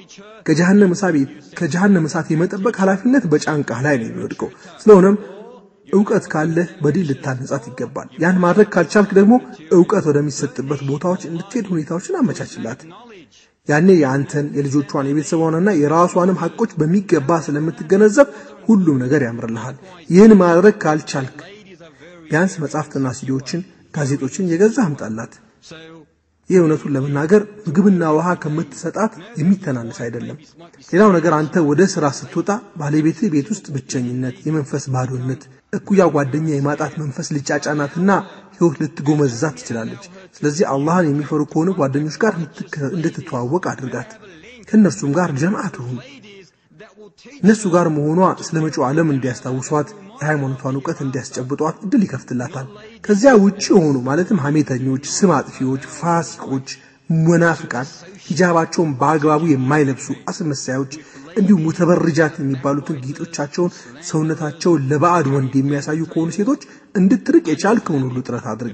ከጀሃነም እሳት የመጠበቅ ኃላፊነት በጫንቃህ ላይ ነው የሚወድቀው። ስለሆነም እውቀት ካለህ በዲል ልታነጻት ይገባል። ያን ማድረግ ካልቻልክ ደግሞ እውቀት ወደሚሰጥበት ቦታዎች እንድትሄድ ሁኔታዎችን አመቻችላት። ያኔ የአንተን የልጆቿን የቤተሰቧንና የራሷንም ሐቆች በሚገባ ስለምትገነዘብ ሁሉም ነገር ያምርልሃል። ይህን ማድረግ ካልቻልክ ቢያንስ መጻሕፍትና ሲዲዎችን፣ ጋዜጦችን የገዛ አምጣላት። ይህ እውነቱን ለመናገር ምግብና ውሃ ከምትሰጣት የሚተናነስ አይደለም። ሌላው ነገር አንተ ወደ ሥራ ስትወጣ ባለቤትህ ቤት ውስጥ ብቸኝነት፣ የመንፈስ ባዶነት፣ እኩያ ጓደኛ የማጣት መንፈስ ሊጫጫናትና ሕይወት ልትጎመዛት ትችላለች። ስለዚህ አላህን የሚፈሩ ከሆኑ ጓደኞች ጋር እንድትተዋወቅ አድርጋት። ከእነርሱም ጋር ጀምዓ ትሁን። እነሱ ጋር መሆኗ ስለ መጪው ዓለም እንዲያስታውሷት የሃይማኖቷን እውቀት እንዲያስጨብጧት እድል ይከፍትላታል። ከዚያ ውጭ የሆኑ ማለትም ሐሜተኞች፣ ስም አጥፊዎች፣ ፋሲቆች፣ መናፍቃን፣ ሂጃባቸውን በአግባቡ የማይለብሱ አስመሳዮች፣ እንዲሁም ሙተበርጃት የሚባሉትን ጌጦቻቸውን ሰውነታቸውን ለባዕድ ወንድ የሚያሳዩ ከሆኑ ሴቶች እንድትርቅ የቻልከውን ሁሉ ጥረት አድርግ።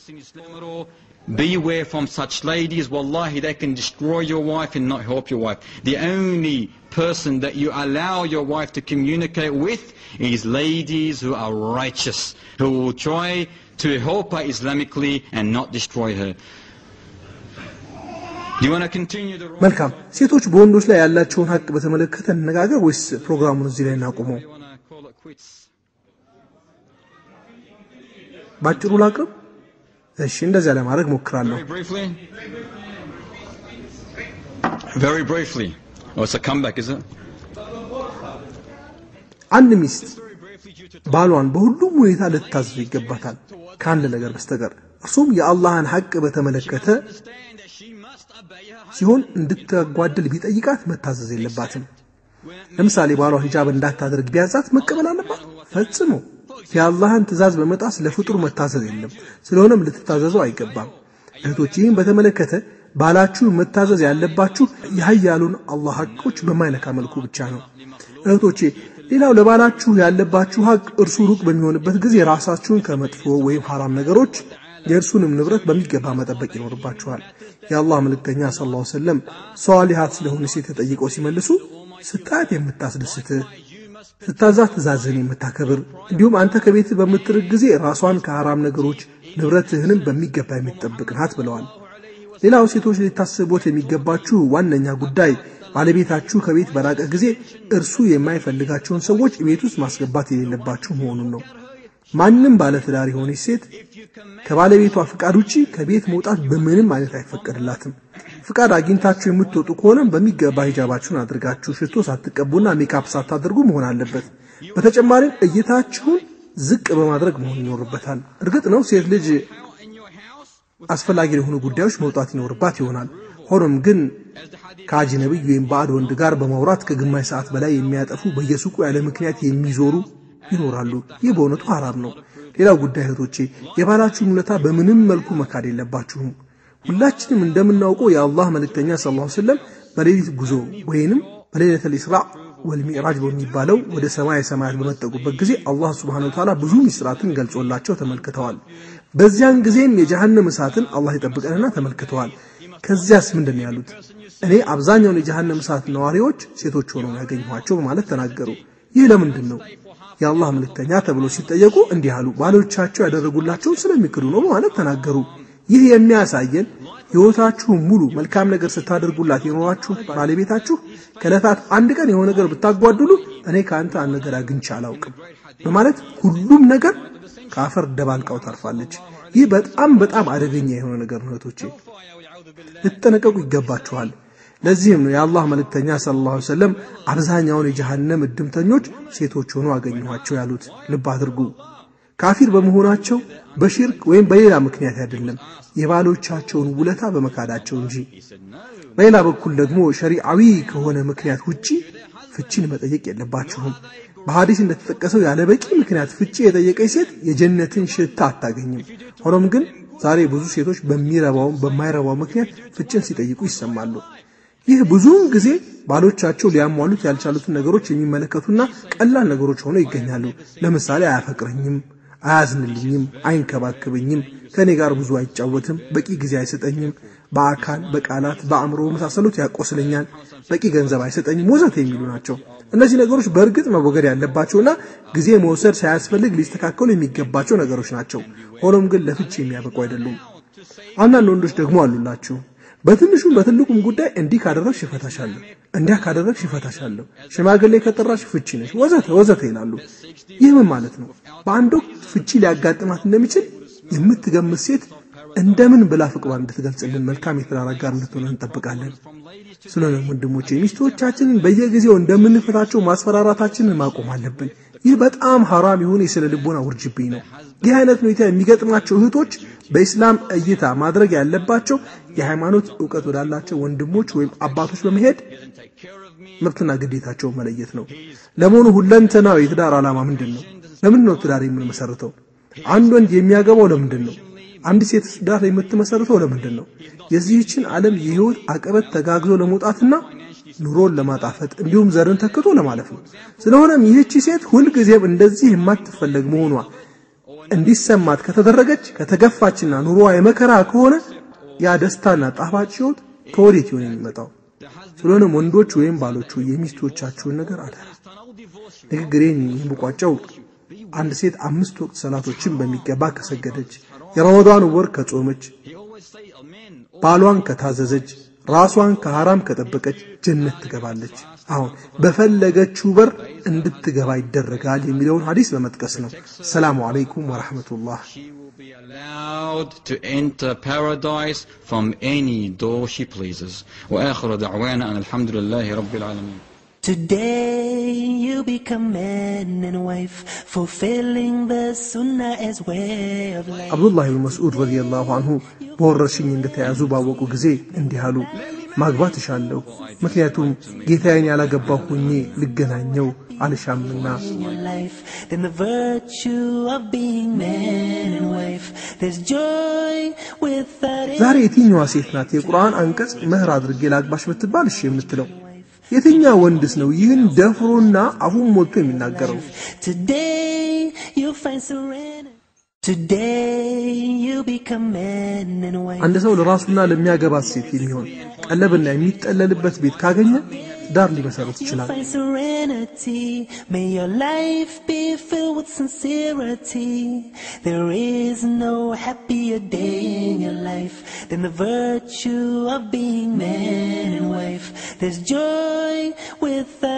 Beware from such ladies. Wallahi, they can destroy your wife and not help your wife. The only person that you allow your wife to communicate with is ladies who are righteous, who will try to help her Islamically and not destroy her. Do you want to continue the መልካም ሴቶች በወንዶች ላይ ያላቸውን ሀቅ በተመለከተ እንነጋገር ወይስ ፕሮግራሙን እዚህ ላይ እናቁመው? You want to call it quits? ባጭሩ ላቅርብ? እሺ፣ እንደዚያ ለማድረግ ሞክራለሁ። Very briefly. Very briefly. Oh, it's a comeback, is it? አንድ ሚስት Very briefly due to ባሏን በሁሉም ሁኔታ ልታዘዙ ይገባታል ከአንድ ነገር በስተቀር እርሱም የአላህን ሐቅ በተመለከተ understand that she must obey her husband. ሲሆን እንድታጓድል ቢጠይቃት መታዘዝ የለባትም። ለምሳሌ ባሏ ሂጃብ እንዳታደርግ ቢያዛት መቀበል አለባት? ፈጽሞ። የአላህን ትእዛዝ በመጣስ ለፍጡር መታዘዝ የለም። ስለሆነም ልትታዘዘው አይገባም። እህቶች ይህም በተመለከተ ባላችሁ መታዘዝ ያለባችሁ የሀያሉን አላህ ሐቆች በማይነካ መልኩ ብቻ ነው። እህቶቼ ሌላው ለባላችሁ ያለባችሁ ሀቅ እርሱ ሩቅ በሚሆንበት ጊዜ ራሳችሁን ከመጥፎ ወይም ሐራም ነገሮች የእርሱንም ንብረት በሚገባ መጠበቅ ይኖርባችኋል። የአላህ መልእክተኛ ሰለላሁ ዐለይሂ ወሰለም ሷሊሃት ስለሆነ ሴት ተጠይቀው ሲመልሱ ስታያት የምታስደስትህ ስታዛት ትእዛዝህን የምታከብር እንዲሁም አንተ ከቤት በምትርቅ ጊዜ ራሷን ከሐራም ነገሮች ንብረትህንም በሚገባ የምትጠብቅ ናት ብለዋል። ሌላው ሴቶች ሊታስቦት የሚገባችሁ ዋነኛ ጉዳይ ባለቤታችሁ ከቤት በራቀ ጊዜ እርሱ የማይፈልጋቸውን ሰዎች ቤት ውስጥ ማስገባት የሌለባችሁ መሆኑን ነው። ማንም ባለትዳር የሆነች ሴት ከባለቤቷ ፍቃድ ውጪ ከቤት መውጣት በምንም አይነት አይፈቀድላትም። ፍቃድ አግኝታችሁ የምትወጡ ከሆነም በሚገባ ሂጃባችሁን አድርጋችሁ ሽቶ ሳትቀቡና ሜካፕ ሳታደርጉ መሆን አለበት። በተጨማሪም እይታችሁን ዝቅ በማድረግ መሆን ይኖርበታል። እርግጥ ነው ሴት ልጅ አስፈላጊ ለሆኑ ጉዳዮች መውጣት ይኖርባት ይሆናል። ሆኖም ግን ከአጅነቢይ ወይም ባዕድ ወንድ ጋር በማውራት ከግማሽ ሰዓት በላይ የሚያጠፉ በየሱቁ ያለ ምክንያት የሚዞሩ ይኖራሉ። ይህ በእውነቱ ሐራም ነው። ሌላው ጉዳይ እህቶቼ የባላችሁን ውለታ በምንም መልኩ መካድ የለባችሁም። ሁላችንም እንደምናውቀው የአላህ መልእክተኛ ሰለላሁ ዐለይሂ ወሰለም በሌሊት ጉዞ ወይንም በሌሊተል ኢስራእ ወልሚዕራጅ በሚባለው ወደ ሰማይ ሰማያት በመጠቁበት ጊዜ አላህ ሱብሓነሁ ወተዓላ ብዙ ሚስጥራትን ገልጾላቸው ተመልክተዋል። በዚያን ጊዜም የጀሃነም እሳትን አላህ ይጠብቀንና ተመልክተዋል። ከዚያስ ምንድን ነው ያሉት? እኔ አብዛኛውን የጀሃነም እሳት ነዋሪዎች ሴቶች ሆነው ያገኘኋቸው በማለት ተናገሩ። ይህ ለምንድን ነው? የአላህ መልእክተኛ ተብሎ ሲጠየቁ እንዲህ አሉ፣ ባሎቻቸው ያደረጉላቸውን ስለሚክዱ ነው በማለት ተናገሩ። ይህ የሚያሳየን ሕይወታችሁን ሙሉ መልካም ነገር ስታደርጉላት የኖራችሁ ባለቤታችሁ ከዕለታት አንድ ቀን የሆነ ነገር ብታጓድሉ እኔ ከአንተ አንድ ነገር አግኝቼ አላውቅም በማለት ሁሉም ነገር ከአፈር ደባልቃው ታርፋለች። ይህ በጣም በጣም አደገኛ የሆነ ነገር ነው። እህቶቼ ልትጠነቀቁ ይገባችኋል። ለዚህም ነው የአላህ መልእክተኛ ሰለላሁ ዐለይሂ ወሰለም አብዛኛውን የጀሃነም እድምተኞች ሴቶች ሆኖ አገኘኋቸው ያሉት። ልብ አድርጉ። ካፊር በመሆናቸው በሽርክ ወይም በሌላ ምክንያት አይደለም፣ የባሎቻቸውን ውለታ በመካዳቸው እንጂ። በሌላ በኩል ደግሞ ሸሪዓዊ ከሆነ ምክንያት ውጪ ፍቺን መጠየቅ የለባችሁም። በሐዲስ እንደተጠቀሰው ያለ በቂ ምክንያት ፍቺ የጠየቀች ሴት የጀነትን ሽታ አታገኝም። ሆኖም ግን ዛሬ ብዙ ሴቶች በሚረባውም በማይረባው ምክንያት ፍቺን ሲጠይቁ ይሰማሉ። ይህ ብዙውን ጊዜ ባሎቻቸው ሊያሟሉት ያልቻሉትን ነገሮች የሚመለከቱና ቀላል ነገሮች ሆነው ይገኛሉ። ለምሳሌ አያፈቅረኝም፣ አያዝንልኝም፣ አይንከባከበኝም፣ ከእኔ ጋር ብዙ አይጫወትም፣ በቂ ጊዜ አይሰጠኝም፣ በአካል በቃላት በአእምሮ መሳሰሉት ያቆስለኛል፣ በቂ ገንዘብ አይሰጠኝም፣ ወዘተ የሚሉ ናቸው። እነዚህ ነገሮች በእርግጥ መወገድ ያለባቸውና ጊዜ መውሰድ ሳያስፈልግ ሊስተካከሉ የሚገባቸው ነገሮች ናቸው። ሆኖም ግን ለፍቺ የሚያበቁ አይደሉም። አንዳንድ ወንዶች ደግሞ አሉላችሁ በትንሹም በትልቁም ጉዳይ እንዲህ ካደረግሽ እፈታሻለሁ፣ እንዲያ ካደረግሽ እፈታሻለሁ፣ ሽማግሌ ከጠራሽ ፍቺ ነሽ፣ ወዘተ ወዘተ ይላሉ። ይህ ምን ማለት ነው? በአንድ ወቅት ፍቺ ሊያጋጥማት እንደሚችል የምትገምት ሴት እንደምን ብላ ፍቅሯን እንድትገልጽልን መልካም የትዳር አጋር እንድትሆን እንጠብቃለን። ስለሆነም ወንድሞቼ ሚስቶቻችንን በየጊዜው እንደምንፈታቸው ማስፈራራታችንን ማቆም አለብን። ይህ በጣም ሐራም የሆነ የስነ ልቦና ውርጅብኝ ነው። ይህ አይነት ሁኔታ የሚገጥማቸው እህቶች በኢስላም እይታ ማድረግ ያለባቸው የሃይማኖት እውቀት ወዳላቸው ወንድሞች ወይም አባቶች በመሄድ መብትና ግዴታቸውን መለየት ነው። ለመሆኑ ሁለንተናዊ የትዳር ዓላማ ምንድን ነው? ለምንድን ነው ትዳር የምንመሰርተው? አንድ ወንድ የሚያገባው ለምንድን ነው? አንድ ሴት ትዳር የምትመሰርተው ለምንድን ነው? የዚህችን ዓለም የህይወት አቀበት ተጋግዞ ለመውጣትና ኑሮን ለማጣፈጥ እንዲሁም ዘርን ተክቶ ለማለፍ ነው። ስለሆነም ይህቺ ሴት ሁልጊዜም እንደዚህ የማትፈለግ መሆኗ እንዲሰማት ከተደረገች ከተገፋችና ኑሮዋ የመከራ ከሆነ ያ ደስታና ጣፋጭ ህይወት ከወዴት ይሆን የሚመጣው? ስለሆነም ወንዶች ወይም ባሎቹ የሚስቶቻችሁን ነገር አደራ። ንግግሬን የምቋጨው አንድ ሴት አምስት ወቅት ሰላቶችን በሚገባ ከሰገደች፣ የረመዳን ወር ከጾመች፣ ባሏን ከታዘዘች፣ ራሷን ከሐራም ከጠበቀች ጀነት ትገባለች። አሁን በፈለገችው በር እንድትገባ ይደረጋል የሚለውን ሐዲስ በመጥቀስ ነው። ሰላሙ አለይኩም ወራህመቱላህ። She will be allowed to enter paradise from any door she pleases. وآخر دعوانا أن الحمد لله رب العالمين. Today you become man and wife, fulfilling the sunnah as way of life. አብዱላህ ብን መስዑድ ረዲየላሁ አንሁ በወረርሽኝ እንደተያዙ ባወቁ ጊዜ እንዲህ አሉ፣ ማግባት እሻለሁ፣ ምክንያቱም ጌታዬን ያላገባሁ ሆኜ ልገናኘው አልሻምና። in your life than the virtue of being man and wife. There's joy without ዛሬ የትኛዋ ሴት ናት የቁርአን አንቀጽ መህር አድርጌ ላግባሽ ብትባል እሺ የምትለው? የትኛ ወንድስ ነው ይህን ደፍሮና አፉን ሞልቶ የሚናገረው? Today you'll find serenity. Today you'll become man and wife. አንድ ሰው ለራሱና ለሚያገባት ሴት የሚሆን ቀለብና የሚጠለልበት ቤት ካገኘ ዳር ሊመሰረት You'll ይችላል። find serenity. May your life be filled with sincerity. There is no happier day in your life than the virtue of being man and wife. There's joy without